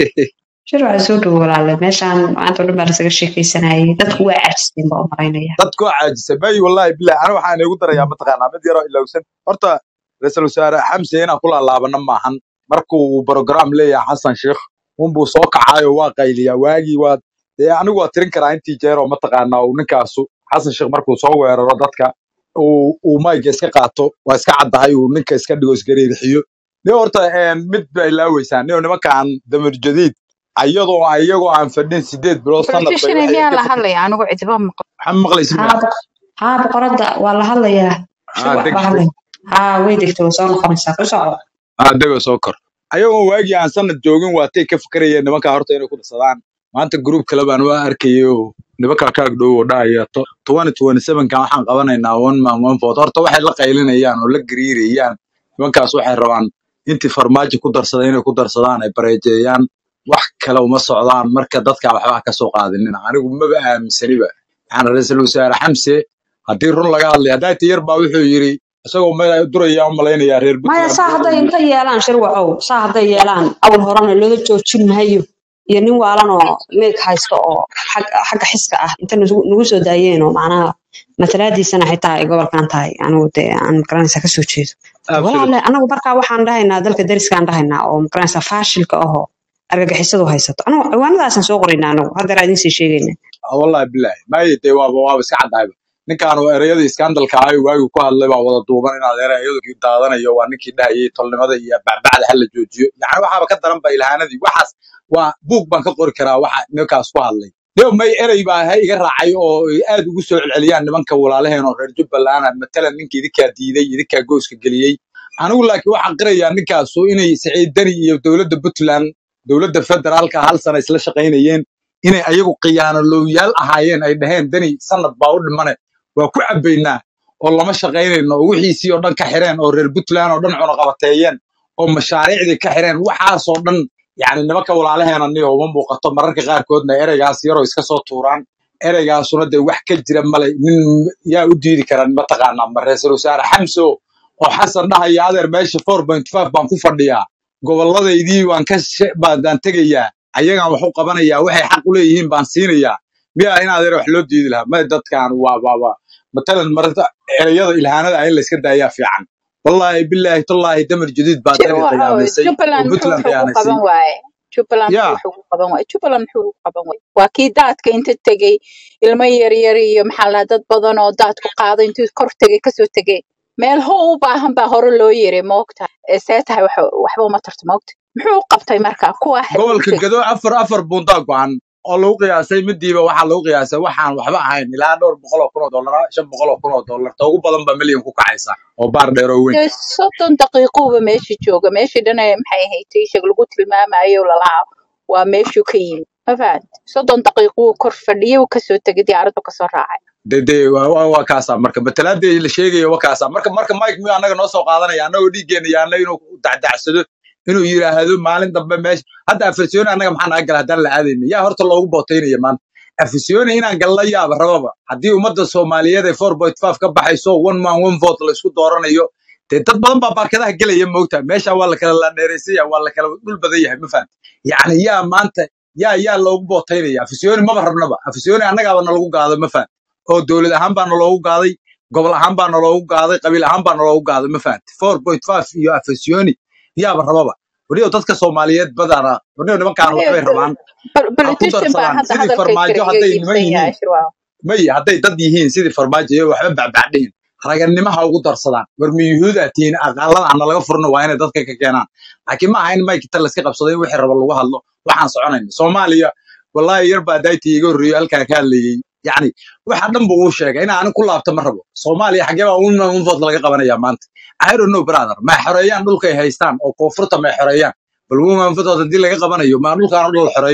shir waxaa soo dhowo walaale meeshaan maanta oo dhan baa lasaga sheekaysanayay dadku waa caajiseen baa u malaynaya dadku waa caajisay may wallaahi bilahi aniga waxaan igu darayaa mataqaanaa mid yaroo ilowsan horta ra-iisul wasaare xamse inaan ku laalaabana maahan markuu program leeyahay xasan sheikh unbuu soo kacaayo waa qayliyaa waagii waa dee anigu waa tirin karaa intii jeer oo mataqaanaa uu ninkaasu xasan sheikh markuu soo weeraro dadka uu uu mayga iska qaato waa iska caddahay uu ninka iska dhigo isgareerixiyo ne horta een, mid bay ilaaweysaan nio nimankaan damir jadiid ayadoo iyagoo aan fadhin sideed bilood sanad bay politician waxay miyaa ka la fikir hadlaya anigu cidiba maqlo waxaa maqlaysid haa boq- haa boqoradda waa la hadlayaa shir aa wax deg baa hadlaya haa way degtay way soo noqonaysaa ku socdo aa dego soo kor ayagoo waagii aan sanad joogin waatay ka fikrayeen nimankaa horta inay ku darsadaan maanta gruub kale baan waa arkayay oo nimankaa ka agdhow oo dhahaya twenty twenty sevenkan waxaan qabanaynaa one man one vote horta waxay la qaylinayaan oo la gariirayaan nimankaas waxay rabaan intii farmaajo ku darsada inay ku darsadaan ay bareejeeyaan wax kale uma socdaan marka dadka waxba ha ka soo qaadinin anigu maba aaminsaniba waxaan ra-iisul wasaare xamse haddii run laga hadlay haddaa tiyar baa wuxuu yiri isagoo meel duraya u malaynayaa reer maya puntland saa wuxuu hadday yiri inta yeelaan shir wacow saa hadday yeelaan awal horena looga joojin maayo iyo nin waalan oo meeg haysto oo xag- xagga xiska ah inta nagu nagu soo daayeen oo macnaha matalaadiisana xitaa ay gobolkan tahay anigu dee aan magaranaysa kasoo jeedo absolute walaale anagu markaa waxaan dhahaynaa dalka dariskaan dhahaynaa oo magaranaysa faashilka ahoo argagixisadu haysato anigu ciwaanadaasaan soo qoraynaa anagu haddeer idiin sii sheegayna wallahi bilahi maayo dee waaba waaba iska caddahayba ninkaan oo ereyadii iskandalka ahay waagii ku hadlay baa wada duuban inaad ereyadu daadanayo waa ninkii dhahayay tolnimada iyo bacbacda hala joojiyo yani waxaaba ka daran ba ilhaanadii waxaas waa buug baan ka qori karaa waxa ninkaas ku hadlay deo may erey baa ha iga raacay oo ay aad ugu soo celceliyaan nimanka walaalaheen oo reer jubbaland ah matalan ninka idinkaa diiday idinkaa gooska geliyey anigu laakiin waxaan qirayaa ninkaasu inay siciid dani iyo dowladda puntland dowladda federaalka hal sana isla shaqaynayeen inay ayagu khiyaanolowyaal ahaayeen ay dhaheen dani sanad baa u dhimane waa ku cabbaynaa oo lama shaqaynayno oo wixiisii oo dhan ka xireen oo reer puntland oo dhan cunaqabateeyeen oo mashaariicdii ka xireen waxaasoo dhan yani nimanka walaalaheena niyo uma muuqato mararka qaarkoodna ereygaas yaroo iska soo tuuraan ereygaasuna dee wax ka jira male nin yaa u diidi kara mataqaanaa ma ra-iisul wasaare xamso oo xasan dhahaya adeer meesha four point five baan ku fadhiyaa goboladaydii waan ka she- baan tegayaa ayagaan wax u qabanayaa waxay xaq u leeyihiin baan siinayaa miyaa in adeer wax loo diidi lahaa may dadkan waa waa waa matalan marata ereyada ilhaanada ah in layska daayaa fiican wallaahi bilaahi tallaahi damar jadiid baa shir dani waxa weeye khiyaamaysay oo jubbaland muxuu puntland wuxuu ku khiyaanaysay qaban waaye jubbaland yaa muxuu wuxuu ku qaban waaye jubbaland muxuu ku qaban waaye waa kii daadka inta tegey ilmo yaryar iyo maxaa la dad badan oo daadku qaaday intuu kor tegey kasoo tegey meel ho u baahan baa hore loo yiri moogta see tahay wax waxba uma tarto moogta muxuu u qabtay marka kuwa xaguu gobolka tegey gado afar afar bundaa go-an oo lagu qiyaasay midiiba waxaa lagu qiyaasay waxaan waxba ahayn ilaa dhowr boqol oo kun oo dollar shan boqol oo kun oo dollar ta ugu badan baa milyan ku kacaysa oo baar dheer oo weyn dee soddon daqiiquuba meeshii jooga meeshii dhan ee maxay ahayd ishag lagu tilmaamayo lalahaa waa meeshuu ka yimid ma fahant soddon daqiiquu kor fadhiyay uu kasoo tegay diyaaraddu kasoo raacay de de waa waa waa kaasaa marka matalaadii la sheegayo waa kaasaa marka marka mike miyu annaga noo soo qaadanaya annagoo dhiiggeena yaana inuu dacdacsado inuu yidhaahdo maalin dambe meesha hadda afisyooni annaga maxaa naga gala haddaan la aadayna yaa horta loogu bootaynaya maanta afisyooni inaan galla yaaba rababa haddii ummadda soomaaliyeed ay four point five ka baxayso one man one vote la isku dooranayo dee dad badan baa baarkadaha gelaya moogta meesha waa la kala laandheeraysaya waa la kala dhul badan yahay ma fahamti yacni yaa maanta yaa yaa loogu bootaynaya afisyooni maba rabnaba afisyooni annagaaba nalagu gaado ma fahamti oo dowlad ahaan baa naloogu gaaday gobol ahaan baa naloogu gaaday qabiil ahaan baa naloogu gaaday ma fahamti four point five iyo afisyooni yaaba rababa weliba dadka soomaaliyeed badana weliba nimankaan Maya, waxbay rabaan bal- ha ku politician baa darsadaan hadda sidii hadalka farmaajo iga hadday niman iibsan yahay yihiin shirwaa may hadday dad yihiin sidii farmaajo iyo waxba bacbacdhihin raganimo ha ugu darsadaan war ma yuhuudaa tihiin aqaalada ana laga furno waa inay dadka ka keenaan laakiin ma aha in mike inta layska qabsado in wixii raba lagu hadlo waxaan soconayna soomaaliya wallaahi yar baa daayta iga horreeyo halkaa ka hadlayey yacni waxa dhan buu uu sheegay in aan ku laabto ma rabo soomaaliya xagee baa un unvood laga qabanaya maanta i don't know brother ma xoreeyaan dhulkay haystaan oo koonfurta ma xoreeyaan bal woman food haddii laga qabanayo ma dhulkaan oo dhan la xoreeyo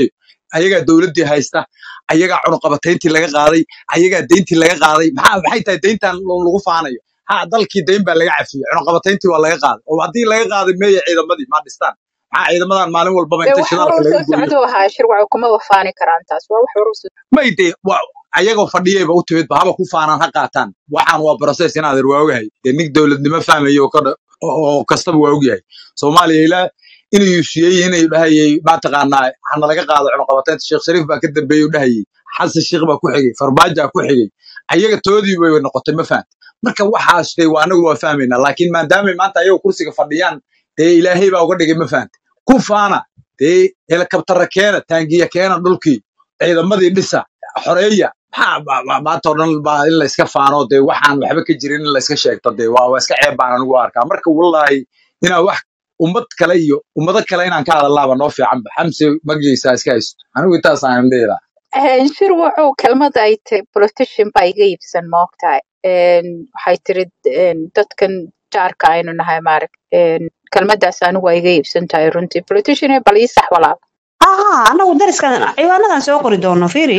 ayagaa dowladdii haysta ayagaa cunuqabatayntii laga qaaday ayagaa deyntii laga qaaday maxaa maxay tahay deyntan lo- lagu faanayo ha dalkii deyn baa laga cafiyey cunuqabatayntii waa laga qaaday oo haddii laga qaaday meeya ciidamadii ma dhistaan maxaa ciidamadan maalin walbaba dee inta wax shidaalka horuu laga soo gooyo socduu ahaa shirwaco kuma wafaani karaan taas waa wax horuu soo may dee waa ayagoo fadhiyayba u timidba haba ku faanaan ha qaataan waxaan waa process in adeer waa ogahay dee nin dowladnimo fahmayo oo ka dha- oo kastaba waa ogyahay soomaaliya ilaa inuu yuushiyey inay dhahayay mataqaanaa hana laga qaado cunuqabataynta sheekh shariif baa ka dambeeyey u dhahayay xasan sheekh baa ku xigay farmaajo ku xigay ayaga toodii bay noqotay ma fahamta marka waxaas dee waa anagu waa fahmaynaa laakiin maadaamay maanta ayagoo kursiga fadhiyaan dee ilaahay baa uga dhigay ma fahamta ku faana dee helikabtara keena taangiya keena dhulkii ciidamadii dhisa xoreeya maxaa ba- ba- maanta oo dhan baa in la iska faano dee waxaan waxba ka jirin in la iska sheegto dee waa waa iska ceeb baan anigu u arkaa marka wallaahi inaan wax ummad kale iyo ummado kale inaan ka hadalaaba noo fiicanba xamse magiisa iska haysto anigu intaas aan leedahay Een, shir wuxuu kelmad ay tahay politician baa iga iibsan ma ogtahay Een, waxay tiri een, dadkan jaarka aynu nahay maarag kelmadaas anigu waa iga iibsan tahay runtii politician bal ii sax walaal aha anagu dariskan ciwaanadan soo qori doono fiiri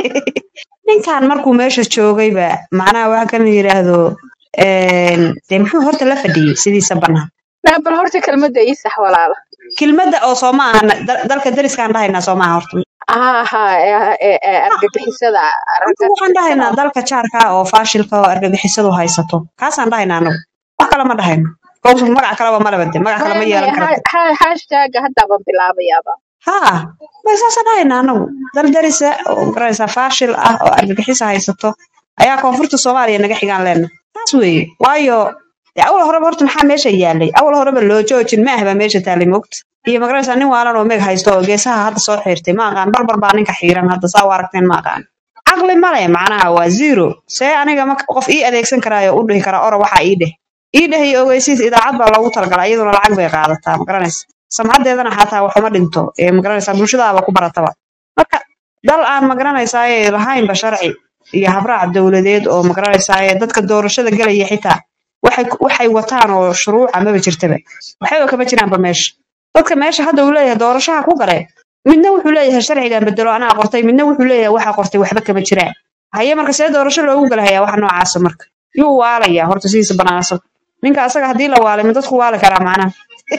ninkan markuu meesha joogayba macnaha waxa kan yidhaahdo een, dee muxuu horta la fadhiyey sidiisa bannaan Naa, bal horta kelmadda ii sax walaal kelmadda oo soo ma aha da- dalka dariskaan dhahaynaa soo maaha horta haa haa ee- ee- ee, argagixisada anta waxaan dhahaynaa dalka jaarka oo faashilka oo argagixisadu haysato kaasaan dhahaynaa anagu wax kale ma dhahayno kowsu magac kaleba malaba de magac kale ma yeelan karto hashtag haddaaban bilaabayaaba haa ma saasa dhahaynaa anagu dal darisa oo garanaysaa faashil ah oo argagixisa haysato ayaa koonfurta soomaaliya naga xigaan leena taas weeye waayo dee awal horeba horta maxaa meesha yaalay awal horeba loo joojin ma ahba meesha taalay moogta iyo magaranaysaa nin waalan oo meeg haysto oo geesaha hadda soo xiirtay ma aqaan barbar baa ninka xiiran hadda saa u aragteen ma aqaan caqli male macnaha waa zero see aniga ma qof ii adeegsan karaayo u dhihi karaa ora waxaa ii dheh ii dheh iyo ogeysiis idaacad baa loogu talagalay iyaduna lacag bay qaadataa magaranaysa samcadeedana xataa waxuma dhinto ee magaranaysaa bulshadaaba ku barataba marka dal aan magaranaysaay lahaynba sharci iyo habraac dowladeed oo magaranaysaay dadka doorashada gelaya xitaa waxay waxay wataan oo shuruuca maba jirtaba waxba kama jiraanba meesha dadka meesha hadda uu leeyahay doorashaha ku gale midna wuxuu leeyahay sharcigan bedelo anaa qortay midna wuxuu leeyahay waxa qortay waxba kama jiraan haye marka see doorasho loogu galahayaa waxa noocaasa marka yuu waalaya horta sidiisa banaan asaga ninka asaga haddii la waalay ma dadku waali karaa macnaha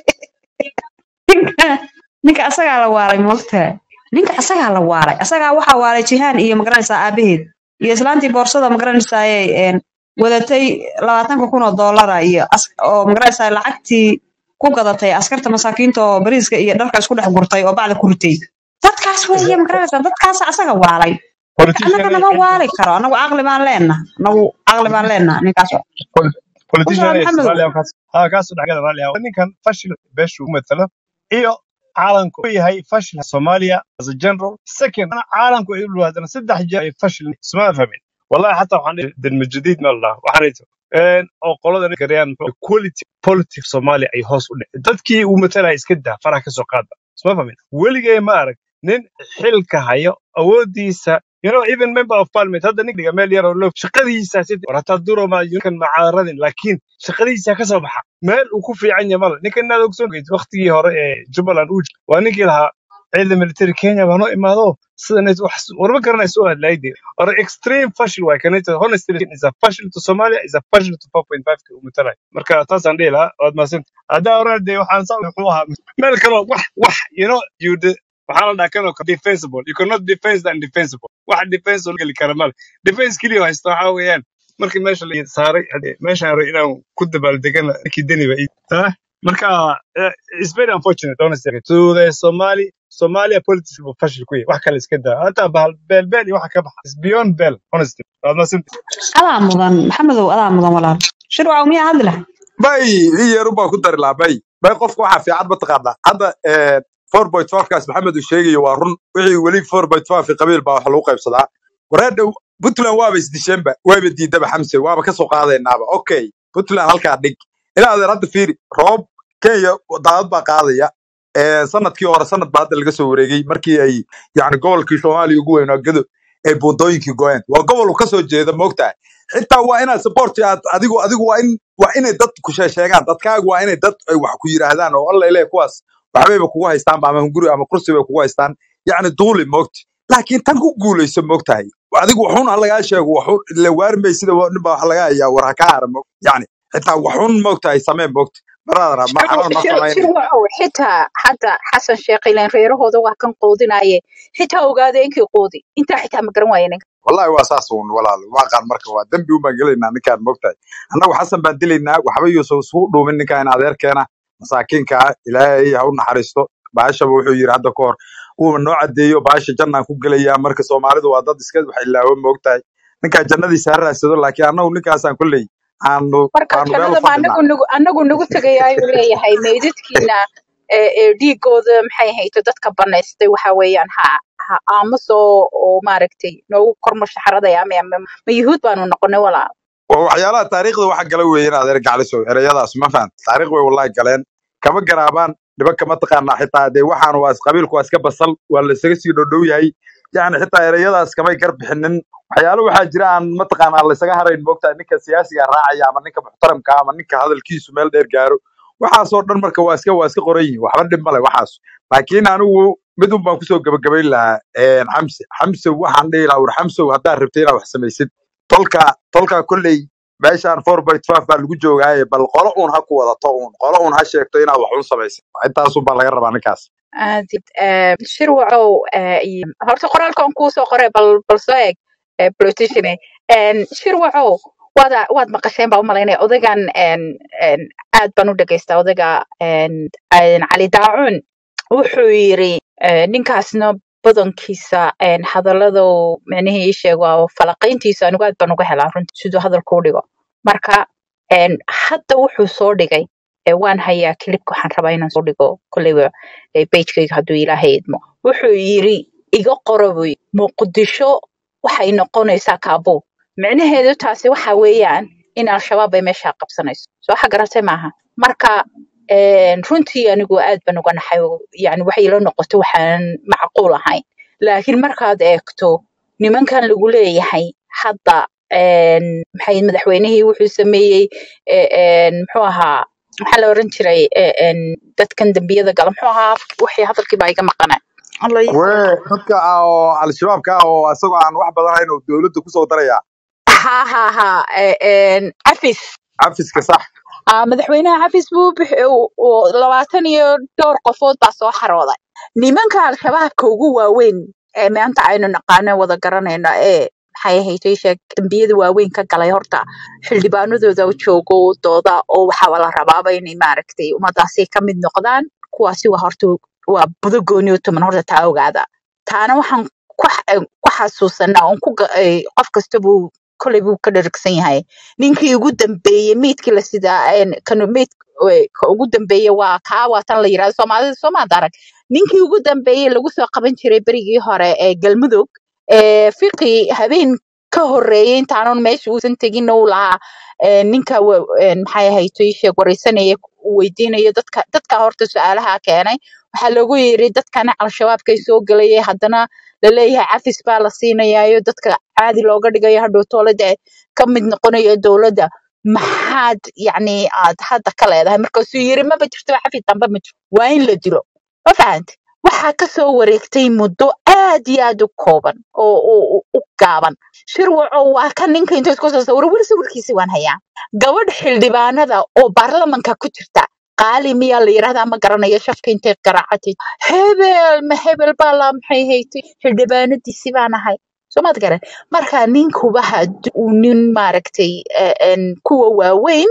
ninka ninka asagaa la waalay moogtaa ninka asagaa la waalay asagaa waxaa waalay jihaan iyo magaranaysaa aabaheed iyo islaantii boorsada magaranaysaay een, wadatay labaatanka kun oo doolara iyo as- oo magaranaysaa lacagtii ku gadatay askarta masaakiinta oo bariiska iyo dharka isku dhex gurtay oo bacda ku ritay dadkaas weeye magaranaysaa dadkaas asaga waalay marka politician annaga nama waali karo annagu caqli baan leenna annagu caqli baan leenna ninkaas politician kusoo ee maxamedow Soomaaliya kaas ha kaas dhagada raalli ah ninkan fashil beeshu u matalo iyo caalamku uu yahay fashil Soomaaliya as a general second ana caalamku ay u dhawaadana saddex jeer ay fashil isma fahmin wallahi xataa waxaan dhihi dalma jadiid ma lahaa waxaan dhihi een oo qolada garayaan quality politics Soomaaliya ay hoos u dhigay dadkii uu matalay iska daa faraha ka soo qaada isma fahmin weligay ma arag nin xilka hayo awoodiisa you know even member of parliament hadda nin dhiga meel yar oo loo shaqadiisa si war hataa duro ma yunkan macaaradin laakiin shaqadiisa ka soo baxa meel uu ku fiican yahay male ninkan inaad ogsoon geyd waqtigii hore ee jubbaland uu jiray waa ninkii lahaa ciidan military kenya baa noo imaado sidan wax warma garanayso oo hadlaayde or extreme fashil waay kanita honestly is a fashil to somalia is a fashil to 4.5 ka umatalay marka taasaan dhihi lahaa waad mahadsantahay haddaa oran dee waxaan saa wuxuu ahaa meel kaloo wax wax you know you de waxaa la dhahaa kanoo defensible you cannot defense the undefensible wax defense oo geli kara male defense keliya oo haysta waxaa weeyaan markii meesha la saaray hadee meeshaan rabo inaan ku dabaaldegana ninkii deni ba ii- ah, marka eh, it's very unfortunate honestly to the somali somalia politics buu fashil ku yahay wax kale iska daa hataa bahal beel beel iyo waxa ka baxa is beyond beel honestly waad mahadsantahay adaa mudan maxamedow adaa mudan walaal shirwacow miyaa hadli lahay bay i yeeru baa ku dari lahaa bay bay qofka waxaa fiican mataqaanaa hadda four point kaas maxamed uu sheegayo waa run wixii weli four point five qabiil baa wax lagu qaybsadaa wareedha puntland waaba isdisheenba waaba diidaba xamse waaba kasoo qaadaynaaba okay puntland halkaa dhig ilaa adeer hadda fiiri roob kenya daadad baa qaadaya Eh, sanadkii hore sanad baa hadda laga soo wareegay markii ay yani gobolkii soomaaliya ugu weynaa gado ay buundooyinkii goyeen waa gobol uu kasoo jeeda moogtahay xitaa waa inaad support aad adigu adigu waa in waa inay dad ku sheegaan dadkaagu waa inay dad ay wax ku yiraahdaan oo alla ilaahay kuwaas waxbayba kugu haystaan ama hunguri ama kursi bay kugu haystaan yacni duuli moogta laakiin tan ku guulayso moogtahay adigu waxun ha lagaa sheego waxun la waarmay sida wa- nin baa wax laga hayaa war ha ka hara moog yacni xitaa waxun moogtahay samee moogta baraadara ma shir xamal ma shir shir samaynay wacow xitaa hadda xasan sheekh ilaan reerahooda waa kan quudinaye xitaa ogaada inkii quudi intaa xitaa ma garan waaye ninka wallahi waa saas uun walaal waa qaan marka waa dembi un baan gelaynaa ninkaan moogtahay annagu xasan baan dilaynaa waxba yuusan isugu dhuumin ninkaan adeerkeena masaakiinka ah ilaahay ha u naxariisto baashaba wuxuu yidhi hadda ka hor uuba noo cadeeyo baasha jannaan ku gelayaa marka soomaalidu waa dad iska wax ilaawo moogtahay ninkaa jannadiisa ha raadsado laakiin annagu ninkaasaan kolley aanu marka aanu meel u jannada ma fadhinaa anagu nagu anagu nagu tegaya ayuu leeyahay meydadkiina ee ee dhiigooda maxay hayto dadka banaystay waxa weeyaan ha ha aamuso oo maaragtay noogu kormo shaxradaya ama ama ma yuhuud baanu noqonay walaal waa waxyaalaha taariikhda waxa gala weeyeen adeer gaclisow ereyadaas ma fahant taariikh way wallahi galeen kama garaabaan nimanka mataqaanaa xitaa dee waxaan waa is- qabiilku waa iska basal waa la isaga sii dhodhow yahay yacni xitaa ereyadaas kamay gar bixinin waxyaalo waxaa jira aan mataqaanaa la isaga harayn moogtahay ninka siyaasiga raacaya ama ninka muxtaramka ama ninka hadalkiisu meel dheer gaaro waxaasoo dhan marka waa iska waa iska qoran yihin waxba dhib male waxaas laakiin anigu mid un baan kusoo gabagabayn lahaa een, xamse xamse waxaan dhihi lahaa war xamsow haddaad rabtay inaad wax samaysid tolka tolka kolley meeshaan four by twelve baa lagu joogaaye bal qolo uun ha ku wadato uun qolo uun ha sheegto inaad wax un samaysid intaasun baa laga rabaa ninkaas aadid eh, shir wacow eh, iyo- horta qoraalkan kuu soo qoray bal bal soo eeg eh, politician eh. shir wacow waad waad maqasheen baa u malaynaya odagan en, en, aad baan u dhagaystaa odayga en, en, cali daacun wuxuu yiri eh, ninkaasna badankiisa en, hadalladu micnihii ii sheeg waa falaqiyntiisa anigu aad baan uga helaa runtii siduu hadalku u dhigo marka en, hadda wuxuu soo dhigay eh, waan hayaa kilibka waxaan rabaa inaan soo dhigo kolleyba eh, pagekayga hadduu ilaahay idmo wuxuu yiri iga qoro buu yiri, muqdisho waxay noqonaysaa kaabuul micnaheedu taasi waxa weeyaan in al-shabaab ay meesha qabsanayso soo waxa garatay maaha marka een, runtii anigu aad baan uga naxay oo, yani waxay ila noqoto waxaan macquul ahayn laakiin markaad eegto nimankan lagu leeyahay hadda een, maxay madaxweynihii wuxuu sameeyey e- een, muxuu ahaa maxaa la oran jiray e- een, dadkan dembiyada gala muxuu ahaa wixii hadalkii baa iga maqanay Alla ii kuwe soo dadka ah oo al-shabaabka ah oo isagoo aan wax badan hayn oo dowladda kusoo daraya ha ha ha e- een, cafis cafiska sax Ah, madaxweynaha xafis buu bixi- uu- uu- labaatan iyo dhowr qofood baa soo xarooday nimanka al-shabaabka ugu waaweyn ee maanta aynu naqaano wada garanayno ee maxay ahayd ii sheeg dembiyada waaweyn ka galay horta xildhibaanadooda u joogo dooda oo waxaa la rabaaba inay maaragtay ummadaasi ka mid noqdaan kuwaasi waa horta waa budo gooni u tuman horta taa ogaada taana waxaan ku xa- ku xasuusanaa oon ku ga- eh, qof kasta buu koley buu ka dhergsan yahay ninkii ugu dambeeyey meydkii la sidaa een, kanu meyd eh, ka ugu dambeeye waa kaa waa tan la yirahdo soomaalida soomaad arag ninkii ugu dambeeyey lagu soo qaban jiray berigii hore ee galmudug ee fiqi habeen ka horeeyey intaanan meesha uusan tegin uu lahaa ee, ninka wa- een, maxay ahayd ii sheeg wareysanaya uu weydiinayo dadka dadka horta su-aalaha keenay waxaa lagu yiri dadkana al-shabaabkay soo gelayay haddana laleeyahay cafis baa la siinayaayo dadka caadi looga dhigayo hadhow toolada ka mid noqonayo dowladda maxaad yacni aad hadda ka leedahay markaasuu yiri maba jirto cafis dambe ma jiro waa in la dilo ma fahante waxaa kasoo wareegtay muddo aad iyo aad u kooban oo oo- oo- u gaaban shirwaco waa kan ninka inta isku soo sawiro weli sawirkiisi waan hayaa gabadh xildhibaanada oo baarlamanka ku jirta qaali miyaa la yirahdaa ma garanayo shafka intay garaacatay hebel ma hebel baa la maxay haytay xildhibaanadiisi baan ahay soomaad garan marka ninkuba haddii uu nin maaragtay eh, en, kuwa waaweyn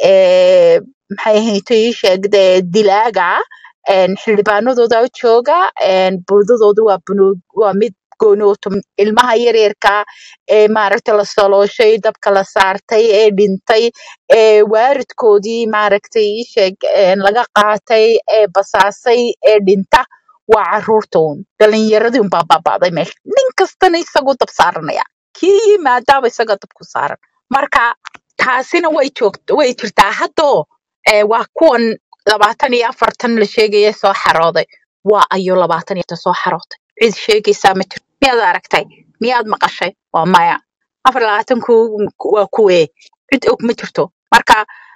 ee maxay haytay sheegde dilaaga ah, en, xildhibaanadooda u jooga en, buudadoodu waa bunuug waa mid gooni u tum ilmaha yaryarka ee maaragtay la salooshay dabka la saartay ee dhintay ee waaridkoodii maaragtay ii sheeg een, laga qaatay ee basaasay ee dhinta waa caruurta uun dhalinyaradii unbaa baaba'day meesha nin kastana isagoo dab saaranaya kii yimaadaaba isaga dab ku saaran marka taasina way joogto way jirtaa haddoo ee, waa kuwan labaatan iyo afartan la sheegaya soo xarooday waa ayo labaatan iyo soo xarootay cid sheegaysaa ma jirto miyaad aragtay miyaad maqashay waa maya afar labaatanku waa kuwee cid og ma jirto marka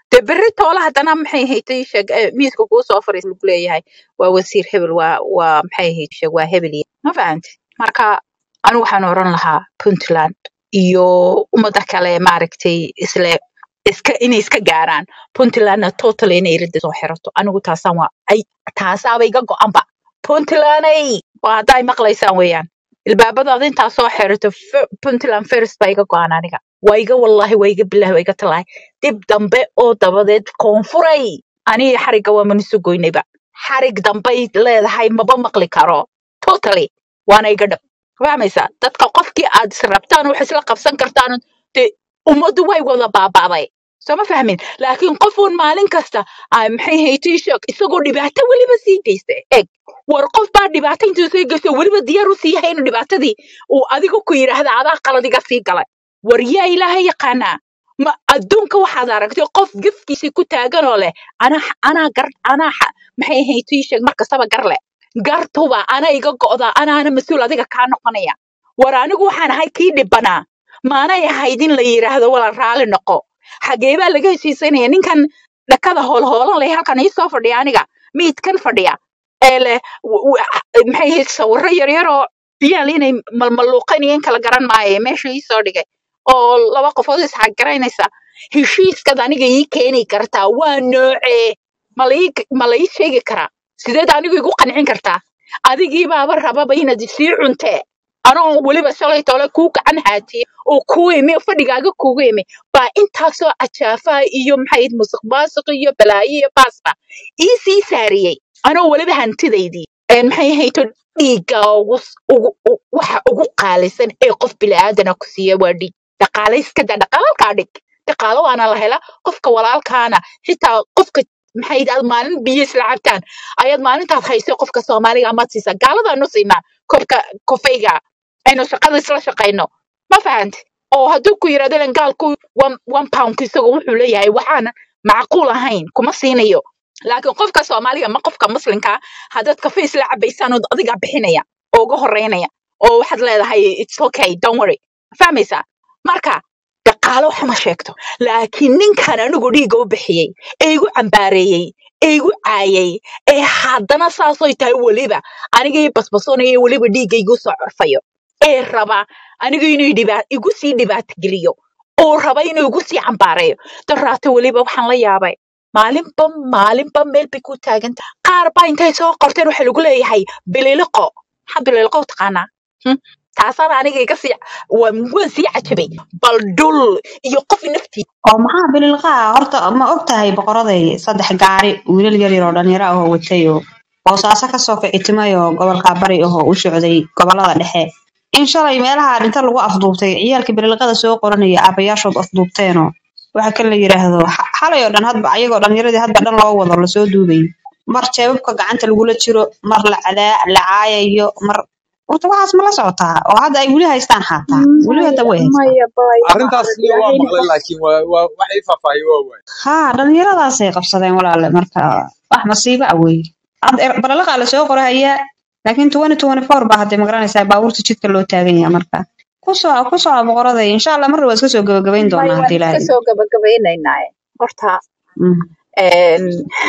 dee berri toola haddana maxay ahayd ii sheeg eh, miiska kuu soo fariis lagu leeyahay waa wasiir hebel waa waa maxay ahayd sheeg waa hebel iyo ma fahamti marka anigu waxaan oran lahaa puntland iyo ummada kale maaragtay isle iska inay iska gaaraan puntlandna total inay iridda soo xirato anigu taasaan waa ay taasaaba iga go-anba puntlanday waa hadday maqlaysaan weeyaan ilbaabadaada intaa soo xirato F- puntland first baa iga go-an aniga waa iga wallahi waa iga bilahi waa iga talahay dib dambe oo dabadeed koonfuray aniga xarigga waa manisu goynayba xarig dambay leedahay maba maqli karo totally waana iga dhab fahmaysaa dadka qofkii aad is rabtaan wax isla qabsan kartaan dee ummaddu way wada baabaaday soo ma fahmin laakiin qofuun maalin kasta ay maxay haytii sheeg isagoo dhibaato weliba sii geysta eg war qof baa dhibaato intuu sii geysto weliba diyaar u sii yahay inuu dhibaatadii uu adiga ku yidhaahda adaa qaladiga sii galay war yaa ilaahay yaqaanaa ma adduunka waxaad aragtay qof gefkiisii ku taagan oo leh anaa anaa gar anaa xa- maxay haytii sheeg mar kastaba gar leh gartuba ana iga go'da anaana mas-uul adiga kaa noqonaya war anigu waxaan ahay kii dhibanaa maanay ahayd in la yidhaahdo wala raali noqo xagee baa laga heshiisanaya ninkan dhakada hoolhoolan leh halkan ii soo fadhiya aniga miidkan fadhiya ee leh w- w- maxay ahayd sawirro yaryar oo ciyaal inay malmaluuqanayeen kala garan maayo meesha ii soo dhigay oo laba qofood isxagaraynaysa heshiiskaad aniga ii keeni kartaa waa noocee ma la ii ma la ii sheegi karaa sideed anigu igu qancin kartaa adigii baaba rababa inaad isii cuntee anoo weliba shalay tole kuu gacan haatiye oo kuu imi oo fadhigaaga kuugu imi baa intaasoo cajaafaa iyo maxay musuq maasuq iyo balaayo iyo baasba ii sii saariyey anoo weliba hantidaydii een maxay ahayto dhiigga ugu s- ugu u- waxa ugu qaalisan ee qof bilaaadana ku siiya waa dhiig dhaqaale iska daa dhaqaalkaa dhig dhaqaalo waana la hela qofka walaalkaana xitaa qofka maxay aad maalin biyo isla cabtaan ayaad maalintaad hayso qofka soomaaliga amaad siisaa gaaladaanu siinaa kobka kofeyga aynu shaqada isla shaqayno ma fahanti oo hadduu ku yidhahdo ilan gaalku one one poundku isagu wuxuu leeyahay waxaan macquul ahayn kuma siinayo laakiin qofka soomaaliga ma qofka muslimka haddaad kafe isla cabaysaan oo adigaa bixinaya oo uga horeynaya oo waxaad leedahay it's okay don't worry fahmaysaa marka dhaqaalo wax ma sheegto laakiin ninkan anigu dhiigga u bixiyey ee igu cambaareeyey ee igu caayay ee haddana saasoy tahay weliba aniga ii basbasoonaya weliba dhiigga igu soo corfayo ee raba aniga inuu dhibaa igu sii dhibaato geliyo oo raba inuu igu sii cambaareeyo daraato weliba waxaan la yaabay maalinba maalinba meel bay ku taagan tahay qaar baa intay soo qorteen waxa lagu leeyahay bililiqo maxaa bililiqo u taqaanaa Hmm? taasaan aniga iga sii waan waan sii cajabay bal dhul iyo qof naftii oo maxaa bililqaa horta ma og tahay boqoraday saddex gaari wiilal yar yar oo dhalinyaro ah oo watay oo boosaaso kasoo kicitimay oo gobolka bari ah oo u socday gobolada dhexe in shalay meelaha dhinta lagu afduubtay ciyaalka bililqada soo qoranaya aabayaashood afduubteenoo waxa kale la yidhaahdo xa- xalay oo dhan hadba ayagoo dhalinyaradii hadba dhan loo wado lasoo duubay mar jeebabka gacanta lagula jiro mar la cadaa la caayayo mar horta waxaas ma la socotaa oo hadda ay weli haystaan xaataa weli hadda maya way haystaan maya bay arrintaas maarag liya waa ilaahayna maqlay laakiin waa waa wax ii faahfaahiye waa waay haa dhalinyaradaasay qabsadeen walaale marka wax masiibo ah wey Hadda er- balalaqa lasoo qorahayaa laakiin twenty twenty four baa hadday magaranaysaa baabuurta jidka loo taagan yahay marka kusoo kusoo boqoraday insha allah marna waa iska soo gabagabayn maya doonaa waan haddii iska ilaahay soo gabagabaynaynaa horta Mm. een,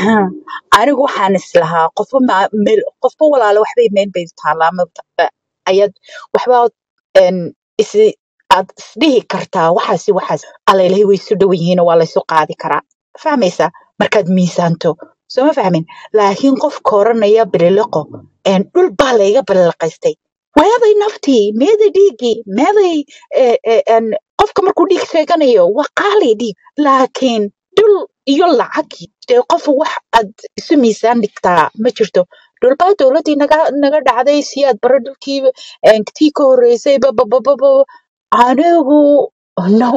anigu waxaan islahaa qofba ma- meel qofba walaalo waxbay meel bay taallaa ma ayaad waxba een, isi aad isdhihi kartaa waxaasi waxaas alalehay way isu dhow yihiin oo waa laysu qaadi karaa fahmaysaa markaad miisaanto soo ma fahmin laakiin qofka oranaya bililiqo een, dhul baa layga bililiqaystay meeday naftii meeday dhiiggii meeday eh, eh, een, qofka markuu dhiig sheeganayo waa qaali dhiig laakiin dhul iyo lacag dee qof wax aad isu miisaan dhigtaa ma jirto dhulbaa dowladdii naga naga dhacday si aad bara dhulkii een, tii ka horreysay bababababa anigu no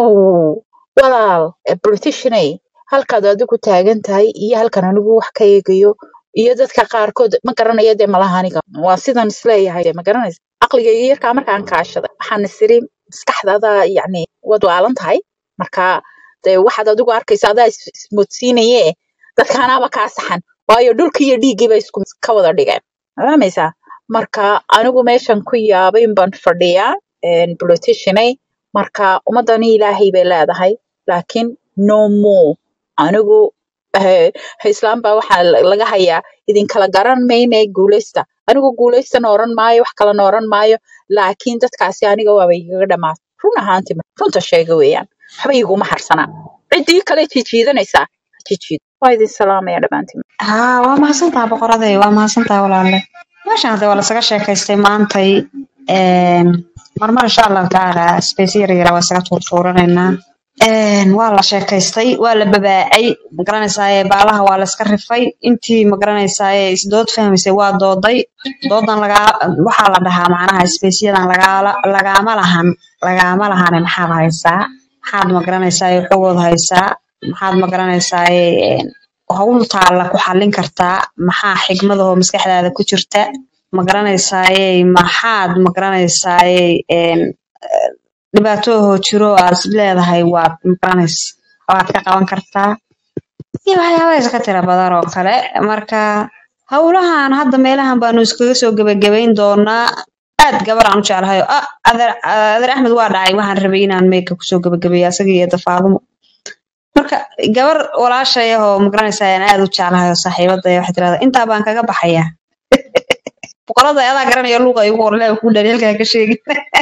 walaal eh, politicianay halkaad adigu taagan tahay iyo halkan anigu wax ka eegayo iyo dadka qaarkood ma garanayo dee malaha aniga waa sidan isleeyahay dee ma garanaysa caqligayga yarkaa markaan kaashaday waxaan isiri maskaxdaada yacni waad waalan tahay marka dee waxaad adigu arkaysa adaa is- ismoodsiinaye dadkaanaaba kaa saxan waayo dhulkii iyo dhiiggii bay isku ka wada dhigeen ma fahmaysaa marka anigu meeshan ku yaabay baan fadhiyaa een, politicianay marka ummadani ilaahay bay leedahay laakiin no more anigu eh, islaam baa waxaa la- laga hayaa idinkala garan mayne guuleysta anigu guuleystana oran maayo wax kalena oran maayo laakiin dadkaasi aniga waaba igaga dhamaatay run ahaantii ma- runta sheega weeyaan waxba iguma harsanaa ciddii kale jijiidanaysaa ha jijiid waa idin salaamaya dhammaantiin haa waa mahadsantaha boqoraday waa mahadsantaha walaale meeshaan hadee waa lasaga sheekaystay maantay een, marmar insha allahu tacaala space yar yara waa isaga tuurtuuranaynaa Een, waa la sheekaystay waa la babaacay magaranaysaye baalaha waa la iska rifay intii magaranaysaye isdood fahmaysay waa dooday doodan lagaa waxaa la dhahaa macnaha spaceyadan lagaala lagaama lahan lagaama lahane maxaad haysaa maxaad magaranaysaye xogood haysaa maxaad magaranaysaye een, hawl taalla ku xallin kartaa maxaa xigmadahoo maskaxdaada ku jirta ma garanaysaaye maxaad ma garanaysaaye een, eh, dhibaatoohoo jiro aad is leedahay waad ma garanaysa waad ka qaban kartaa iyo waxyaaba iska tira badan oo kale marka howlahan hadda meelahan baanu iskaga soo gebagabayn doonaa aad gabar aan u jeclahay oo, ah adeer adeer axmed waa dhacay waxaan rabay inaan meeka kusoo gebagabeeyo asaga iyo dafaadumo marka gabar walaashay ah oo magaranaysa aan aad u jeclahay oo saaxiibadaya waxay tirahdaa intaa baan kaga baxayaa boqorada adaa garanaya luuqa igu qorle ku dhaliilkaa ka sheegi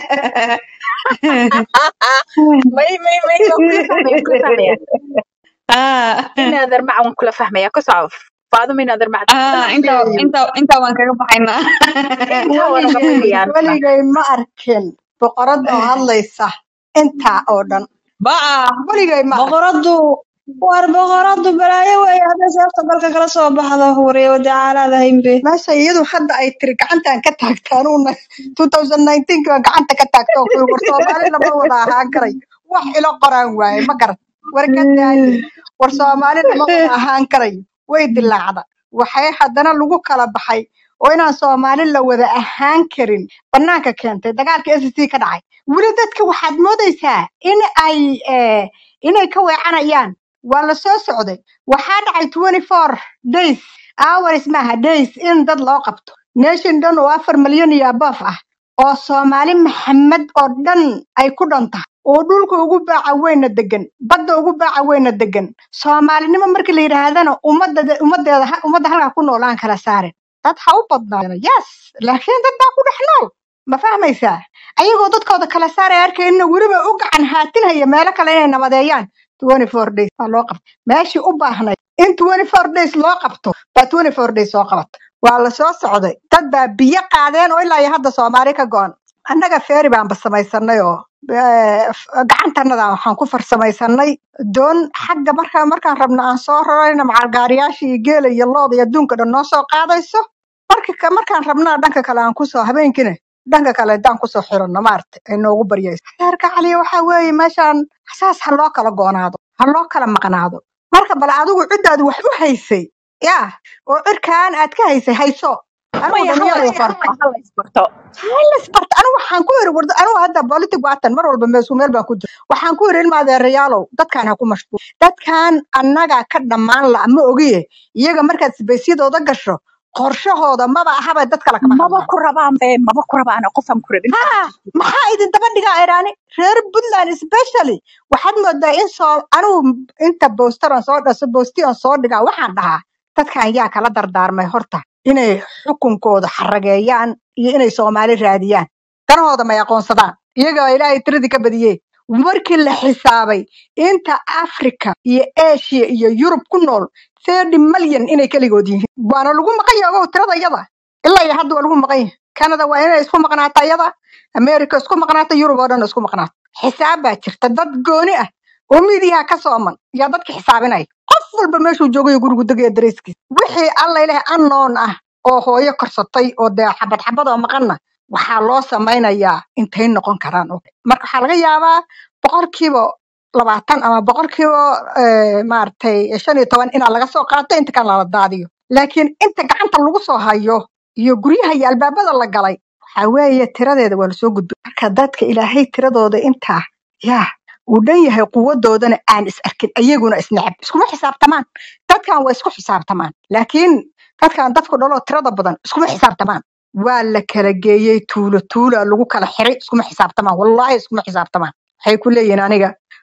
may may may waan kula fahmaya waan kula fahmaya Ah, inaadan mac waan kula fahmaya ku soco faaduma inaadan mac ah, intaa intaa intaa waan kaga baxaynaa intaa waa naga weligay baxayaan weligay ma arkin boqorada oo hadlaysa intaa oo dhan baa weligay ma arkin boqoradu war boqoradu balaayo weeye hadday seefta dalka kala soo baxdo wariyo wadacaalaada haynbe meesha iyadu hadda ay tiri gacantan ka taagto anuuna 2019 baa gacanta ka taagto oo kuwi war soomaali lama wada ahaan karay wax ilo qoraan waaye ma garan war ka daaye war soomaali lama wada ahaan karay way dilaacda waxay haddana lagu kala baxay oo inaan soomaali la wada ahaan karin banaanka keentay dagaalka s c ka dhacay weli dadka waxaad moodaysaa in ay eh, inay ka weecanayaan waa la soo socday waxaa dhacay 24 days hours maaha days in dad loo qabto nation dhan oo afar malyan iyo above ah oo soomaali maxamed oo dhan ay ku dhan tahay oo dhulka ugu baaca weyna degan badda ugu baaca weyna degan soomaalinimo markii la yidhaahdana ummadda ummaddeeda ha- ummadda halkaa ku nool aan kala saarin dad ha u badnaadana yes laakiin dad baa ku dhex nool ma fahmaysaa ayagoo dadkooda kala saaraya arkayna weliba u gacan haatinaya meelo kale inay nabadeeyaan 24 days baa loo qabtay meeshii u baahnay in 24 days loo qabto baa 24 days soo qabato waa la soo socday dad baa biyo qaadeen oo ilaa iyo hadda soomaali ka go'an annaga feeri baanba samaysanay oo eh, f- gacantanada waxaan ku farsamaysanay doon xagga marka markaan rabno aan soo rarayna macalgaariyaasha iyo geela iyo looda iyo adduunka dhan noo soo qaadayso marka ka- markaan rabnaa dhanka kale aan kusoo habeenkina dhanka kale haddaan kusoo xiranno maaragta ay noogu baryayso heerka caliya waxaa weeye meeshaan saas ha loo kala goonaado ha loo kala maqnaado marka bal adigu ciddaad wax u haysay yaa oo cirkaan aad ka haysay hayso anigu maya hala dhalinyaro isbarto waxaan hala isbarto isbarta anigu waxaan ku iri warda anigu hadda politic waatan mar walba meesu meel baan ku jira waxaan ku iri ilma adeerayaalow dadkaan ha ku mashquul dadkaan annaga ka dhammaan la ma ogiye iyaga markaad sibeysyadooda gasho qorshahooda maba ahaba dad kale kama maba hadlaan ku rabaan be maba ku rabaan qofaan ku rabin ha maxaa idin daba dhigaa iraani reer puntland especially waxaad moodaa in soo anigu inta boosteran soo dhaso boostiyan soo dhigaa waxaan dhahaa dadkan yaa kala dardaarmay horta inay xukunkooda xarageeyaan iyo inay soomaali raadiyaan danahooda may aqoonsadaan iyaga ilaahay tiradii ka badiyey markii la xisaabay inta africa iyo asia iyo yurub ku nool thirty malyan inay keligood yihiin waana lagu maqan yahay ogow tirada iyada ilaa iyo hadda waa lagu maqan yahay canada waa inay isku maqnaato iyada america isku maqnaato yurub oo dhan isku maqnaato xisaab baa jirta dad gooni ah oo midiyaha ka sooman yaa dadka xisaabinaya qof walba meeshuu joogayo gurigu degaya dareyskiisa wixii alla ilaah anoon ah oo hooyo korsatay oo dee xabad xabad oo maqanna waxaa loo samaynayaa intay noqon karaan oo marka waxaa laga yaabaa boqolkiiba labaatan ama boqolkiiba eh, maaragtay shan iyo toban inaa laga soo qaato inta kan lala daadiyo laakiin inta gacanta lagu soo hayo iyo guryaha iyo albaabada la galay waxaa weeye tiradeeda waa lasoo gudbay marka dadka ilaahay tiradooda intaa yaa uu dhan yahay quwadoodana aan is arkin ayaguna isneceb iskuma xisaabtamaan dadkan waa isku xisaabtamaan laakiin dadkan dadku dhaloo tirada badan iskuma xisaabtamaan waa la kala geeyey tuulo tuula lagu kala xiray iskuma xisaabtamaan wallaahi iskuma xisaabtamaan waxay ku leeyihiin aniga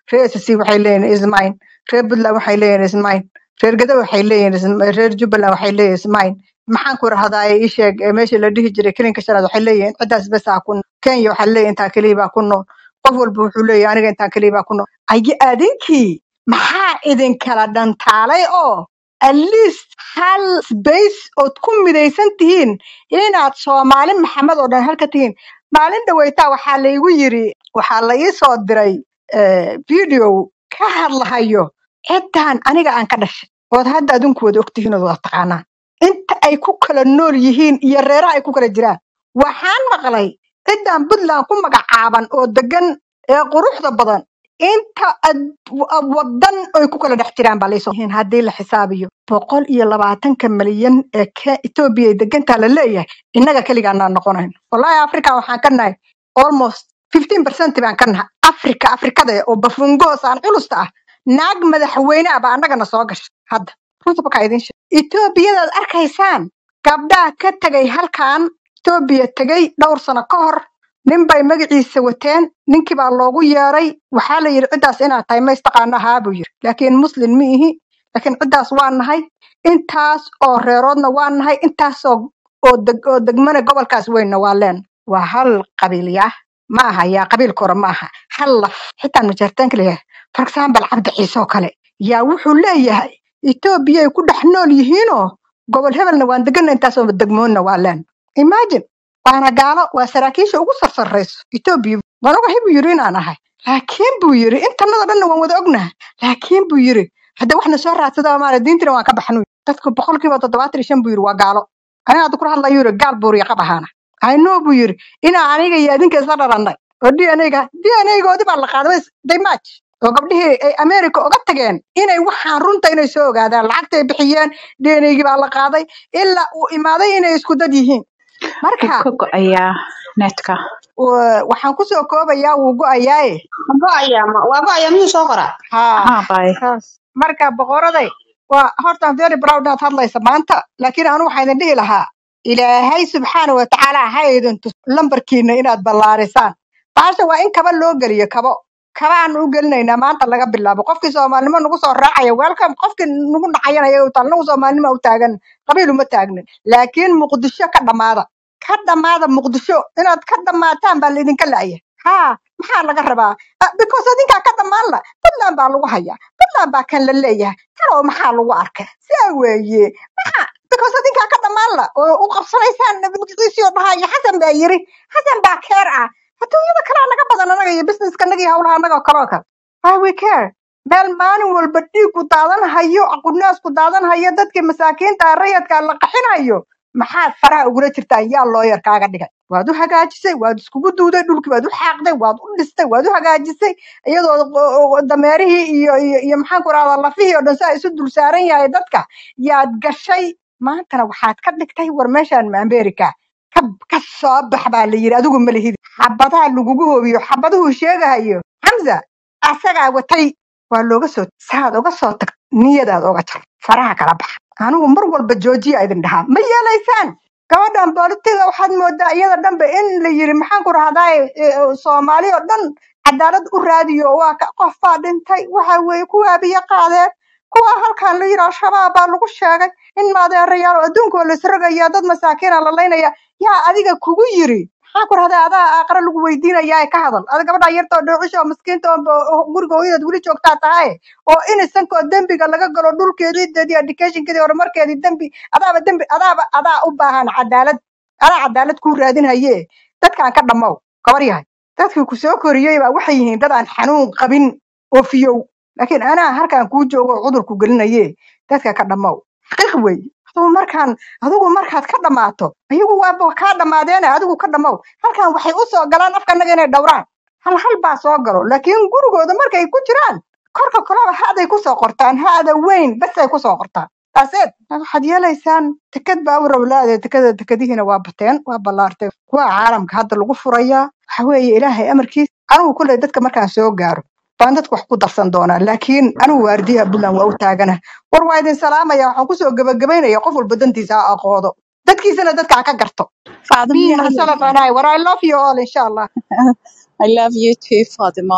reer SSC waxay leeyihiin ismayn reer puntland waxay leeyihiin ismayn reer gado waxay leeyihiin ism- reer jubbaland waxay leeyihiin ismayn maxaan ku rahdaa ii sheeg ee meesha la dhihi jiray kelinka shanaad waxay leeyihiin ciddaas bes aa ku nool kenya waxaa leeyihin intaa keliya baa ku nool qof walba wuxuu leeyahay aniga intaa keliya baa ku nool ayi adinkii maxaa idinkala dhantaalay oo at least hal space ood ku midaysan tihiin inaad soomaali maxamed oo dhan halka tihiin maalin dhaweytaa waxaa laygu yiri waxaa la ii soo diray eh, video ka hadlahayo ciddan aniga aan ka dhashay ood hadda adinku wada ogtihiin ood wada taqaanaan inta ay ku kala nool yihiin iyo reeraha ay ku kala jiraan waxaan maqlay ciddan puntland ku magacaaban oo degan ee quruxda badan inta ad- w- wadan ay ku kala dhex jiraan baa laysoo yihiin haddii la xisaabiyo boqol iyo labaatanka malyan ee ke- etoobiya ay degantaa la leeyahay innaga keligaanaan noqonayn wallahi africa waxaan ka nahay almost fifteen percent baan ka nahay africa afrikada oo bafungoos aan culusta ah naag madaxweyne ah baa annagana soo gashay hadda runta bakaa idin sheeg etoobiyadaad arkaysaan gabdhaha ka tegay halkan etoobiya tegay dhowr sano ka hor nin bay magaciisa wateen ninkii baa loogu yeeray waxaa la yidhi ciddaas inaad tahay ma istaqaano ahaa buu yidhi laakiin muslim ma ihi laakiin ciddaas waa nahay intaas oo reeroodna waa nahay intaas oo oo deg oo degmana gobolkaas weynna waa leen waa hal qabiil yaa ma aha yaa qabiilka hore ma aha hal laf xitaa majartaanka leeyahay for example cabdi ciise oo kale yaa wuxuu leeyahay etoobiya ay ku dhex nool yihiinoo gobol hebelna waan degana intaasoo degmoonna waa leen imagine waana gaalo waa saraakiisha ugu sarsarayso etoobiya waan ogahay buu yidhi inaan ahay laakiin buu yidhi intanada dhanna waan wada ognahay laakiin buu yidhi hadda waxna soo raadsada maala diintina waan ka baxnu dadku boqolkiiba toddobaatan iyo shan buu yidhi waa gaalo aniga hadda kula hadlayo yidhi gaal buuriya qab ahaana aynoo buu yidhi inaa aniga iyo adinka isla dhalannay oo d n a-ga d n a-goodii baa la qaaday daymaj oo gabdhihii ay america oga tageen inay waxaan runta inay soo ogaadaan lacagta ay bixiyeen d n a-gii baa la qaaday ilaa uu imaaday inay isku dad yihiin wuu marka ka go'ayaa netka wa- waxaan kusoo koobayaa wuu go'ayaaye go'aya ma waa go'aya miyuu soo qoraa haa haa bay saas marka boqoraday waa horta very proud aad hadlaysa maanta laakiin anu waxaa idin dhihi lahaa ilaahay subxaana wa tacaala ha idin tus lambarkiina inaad ballaarisaan baasha waa in kaba loo geliyo kabo kabaanu u gelinaynaa maanta laga bilaabo qofkii soomaalinimo nagu soo raacaya welcome qofkii nagu dhacayanaya u taal nagu soomaalinimo u taagan qabiil uma taagnin laakiin muqdisho ka dhammaada ka dhammaada muqdisho inaad ka dhammaataan baa laidinka la'ya haa maxaa laga rabaa Ah, because adinkaa ka dhammaan la puntland baa lagu hayaa puntland baa kan la leeyahay talow maxaa lagu arkay saa weeye maxaa because adinkaa ka dhammaan la oo u qabsanaysaan magaciisii oo dhahaya xasan baa yiri xasan baa keer ah adduunyada kalaa naga badan anaga iyo businesska naga iyo howlaha anaga oo kale oo kale why we care meel maalin walba dhiigku daadanhayo aqunaasku daadanhayo dadkii masaakiinta ah rayadka la qaxinayo maxaad faraha ugula jirtaan yaa looyar kaaga dhigay waad u hagaajisay waad iskugu duuday dhulkii waad u xaaqday waad u dhistay waad u hagaajisay iyadoo qo- qo- dameerihii iyo iyo iyo maxaan ku rahdaa lafihii oo dhan saa isu dul saaran yahay dadka yaad gashay maantana waxaad ka dhigtay war meeshaan ma america ka ka soo bax baa la yidhi adigu ma lihid xabadaha lagugu hoobiyo xabaduhu sheegahayo xamza asagaa watay waa looga soo saad uga soo tag niyadaad oga jar faraha kala baxa anigu mar walba joojiya idin dhahaa ma yeelaysaan gabadhan boolitiga waxaad moodaa iyada dhanba in la yiri maxaan ku rahdaa soomaali oo dhan cadaalad u raadiyo waa ka qof baa dhintay waxa weeye kuwaa biyo qaadeen kuwa halkan la yiri al-shabaab baa lagu sheegay in maadeerayaal oo adduunka waa laisrogaya dad masaakiina la laynaya yaa adiga kugu yiri maxaa ku rahdaa adaa aqra lagu weydiinaya ee ka hadal ada gabadha yarta oo dhoocisha oo miskiinta oo bo- oo guriga hooyadeed weli joogtaa tahay oo inisankoo dembiga laga galo dhulkeedii deedii educationkeedii horumarkeedii dembi adaaba dembi adaaba adaa u baahan cadaalad adaa cadaalad kuu raadinhaye dadkaan ka dhammow gabar yahay dadkii ku soo koriyey baa waxay yihiin dad aan xanuun qabin oo fiyow laakiin anaa halkaan kuu joogo oo cudurku gelinaye dadka ka dhammow xaqiiq weeye adigu markaan adigu markaad ka dhammaato ayagu waaba kaa dhammaadeene adigu ka dhammow halkan waxay u soo galaan afkanaga inay dhowraan hal hal baa soo galo laakiin gurigooda markay ku jiraan korka kaleba haaday kusoo qortaan haada weyn basay kusoo qortaan taaseed waxaad yeelaysaan teked baa u rablaade tekada tekadihiina waa bateen waa ballaartay kuwa caalamka hadda lagu furayaa waxa weeye ilaahay amarkiis anigu kulley dadka markaan soo gaaro baan dadka wax ku darsan doonaa laakiin anigu waardiyaha puntland waa u taagana war waa idin salaamaya waxaan kusoo gebagabaynaya qof walba dantiisa ha aqoodo dadkiisana dadka ha ka garto faadimo be yaa myself and I. What I love you all, inshallah. I love you too Faadimo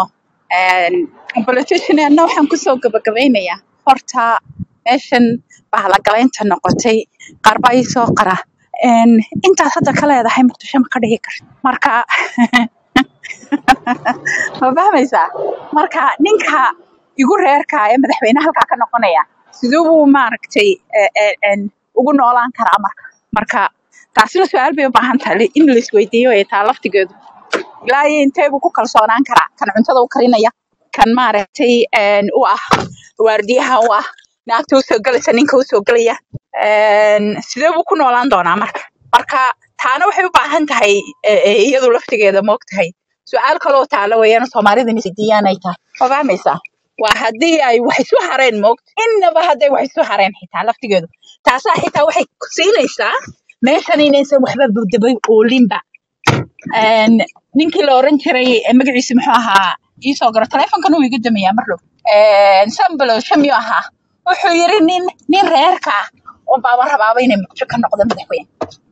politicianna waxaan kusoo gabagabaynayaa horta meeshan bahalagalaynta noqotay qaar baa ii soo qara Een, intaad hadda ka leedahay muqdisho ma ka dhigi karto marka ma fahmaysaa marka ninka igu reerka ee madaxweyne halkaa ka noqonaya siduu buu maaragtay eh, eh, een, ugu noolaan karaa marka marka taasina su-aal bay u baahan tahay in la isweydiiyo ee taa laftigeedu ilaa iyo intee buu ku kalsoonaan karaa kan cuntada u karinaya kan maaragtay een, u ah waardiyaha u ah naagta usoo gelaysa ninka usoo gelaya een, sidee buu ku noolaan doonaa marka marka taana waxay u baahan tahay eh, eh, iyadu laftigeeda moogtahay su-aal kaloo taalo weeyaan soomaalida isdiiyaan ay tahay ma fahmaysaa waa haddii ay wax isu hareen moogta innaba hadday wax isu hareen xitaa laftigeedu taasaa xitaa waxay ku siinaysaa meeshan inaysan waxba dabay oolinba Een, ninkii la oran jiray eh, magaciisa muxuu ahaa iisoo garo taleefonkan uu iga damayaa mar dhow Een, sambalo shamyo ahaa wuxuu yiri nin nin reerka ah un baaba rabaaba inay muqdisho ka noqdo madaxweyne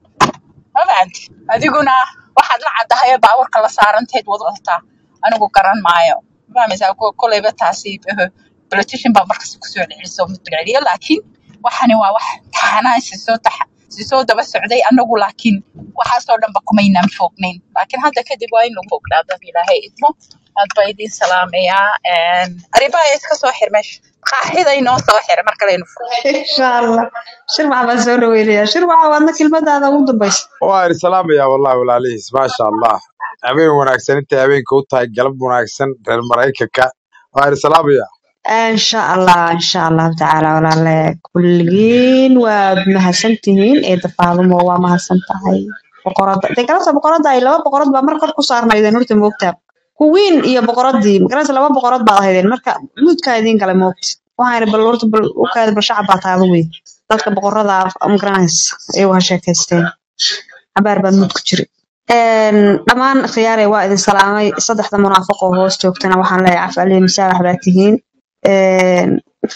ma fahanti adiguna waxaad la caddahay ee baabuurka la saaranteed wad wadataa anigu garan maayo ma fahmaysaa Ko- kolleyba taasi eh, politician baa markas kusoo celiso mudceliyo laakiin waxani waa wax taxanaa sisoo taxa sisoo daba socday anagu laakiin waxaasoo dhanba kumaynaan foognayn laakiin hadda kadib waa in lagu fognaado ilaahay idmo aad baa idin salaamayaa arribaha iska soo xir meesha qaaxida inoo soo xir mar kaleynu furo insha allah shirwax baan soo dhaweynayaa shirwaxa waadna kelmadaada ugu dambaysa waan salaamayaa wallahi walaalihiis maasha allah habeen wanaagsan intay habeenka u tahay galab wanaagsan reer maraykanka waan salaamayaa insha allah insha allahu tacaala walaale kulligiin waad mahadsantihiin eeda faadumo waa mahadsan tahay boqorada dee galabta boqorada ay laba boqorad baa mar kor ku saarnaydeen horta moogtaa kuwiin iyo boqoradii magarasa laba boqorad baad ahaydeen marka muudkaa idiin galay moogta waxaan bal horta bal u kaada bal shacab baa taada wey dadka boqorada magaranaysa ayagu ha sheekaysteen cabaar baa muud ku jiri Een, dhammaan khiyaare waa idin salaamay saddexda munaafiq oo hoos joogtana waxaan leeyahay caf alihi masaabax baa tihiin Een,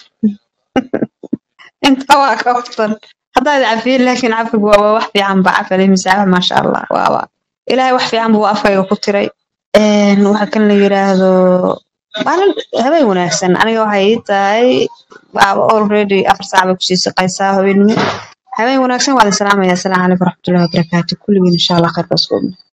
inta waa ka hoftan haddaad cafiyin laakiin cafigu waa waa wax fiican ba caf alihi masaabax maasha allah waaba ilaahay wax fiican buu afkayga ku tiray Een, waxa kan la yiraahdo maalin habeen wanaagsan aniga waxay ii tahay waaba already afar saac bay kusii siqaysaa habeenimo habeen wanaagsan waa idin salaamaya asalaamu calaykum waraxmatullahi wabarakaatu kulligiin insha allah khayr baa isku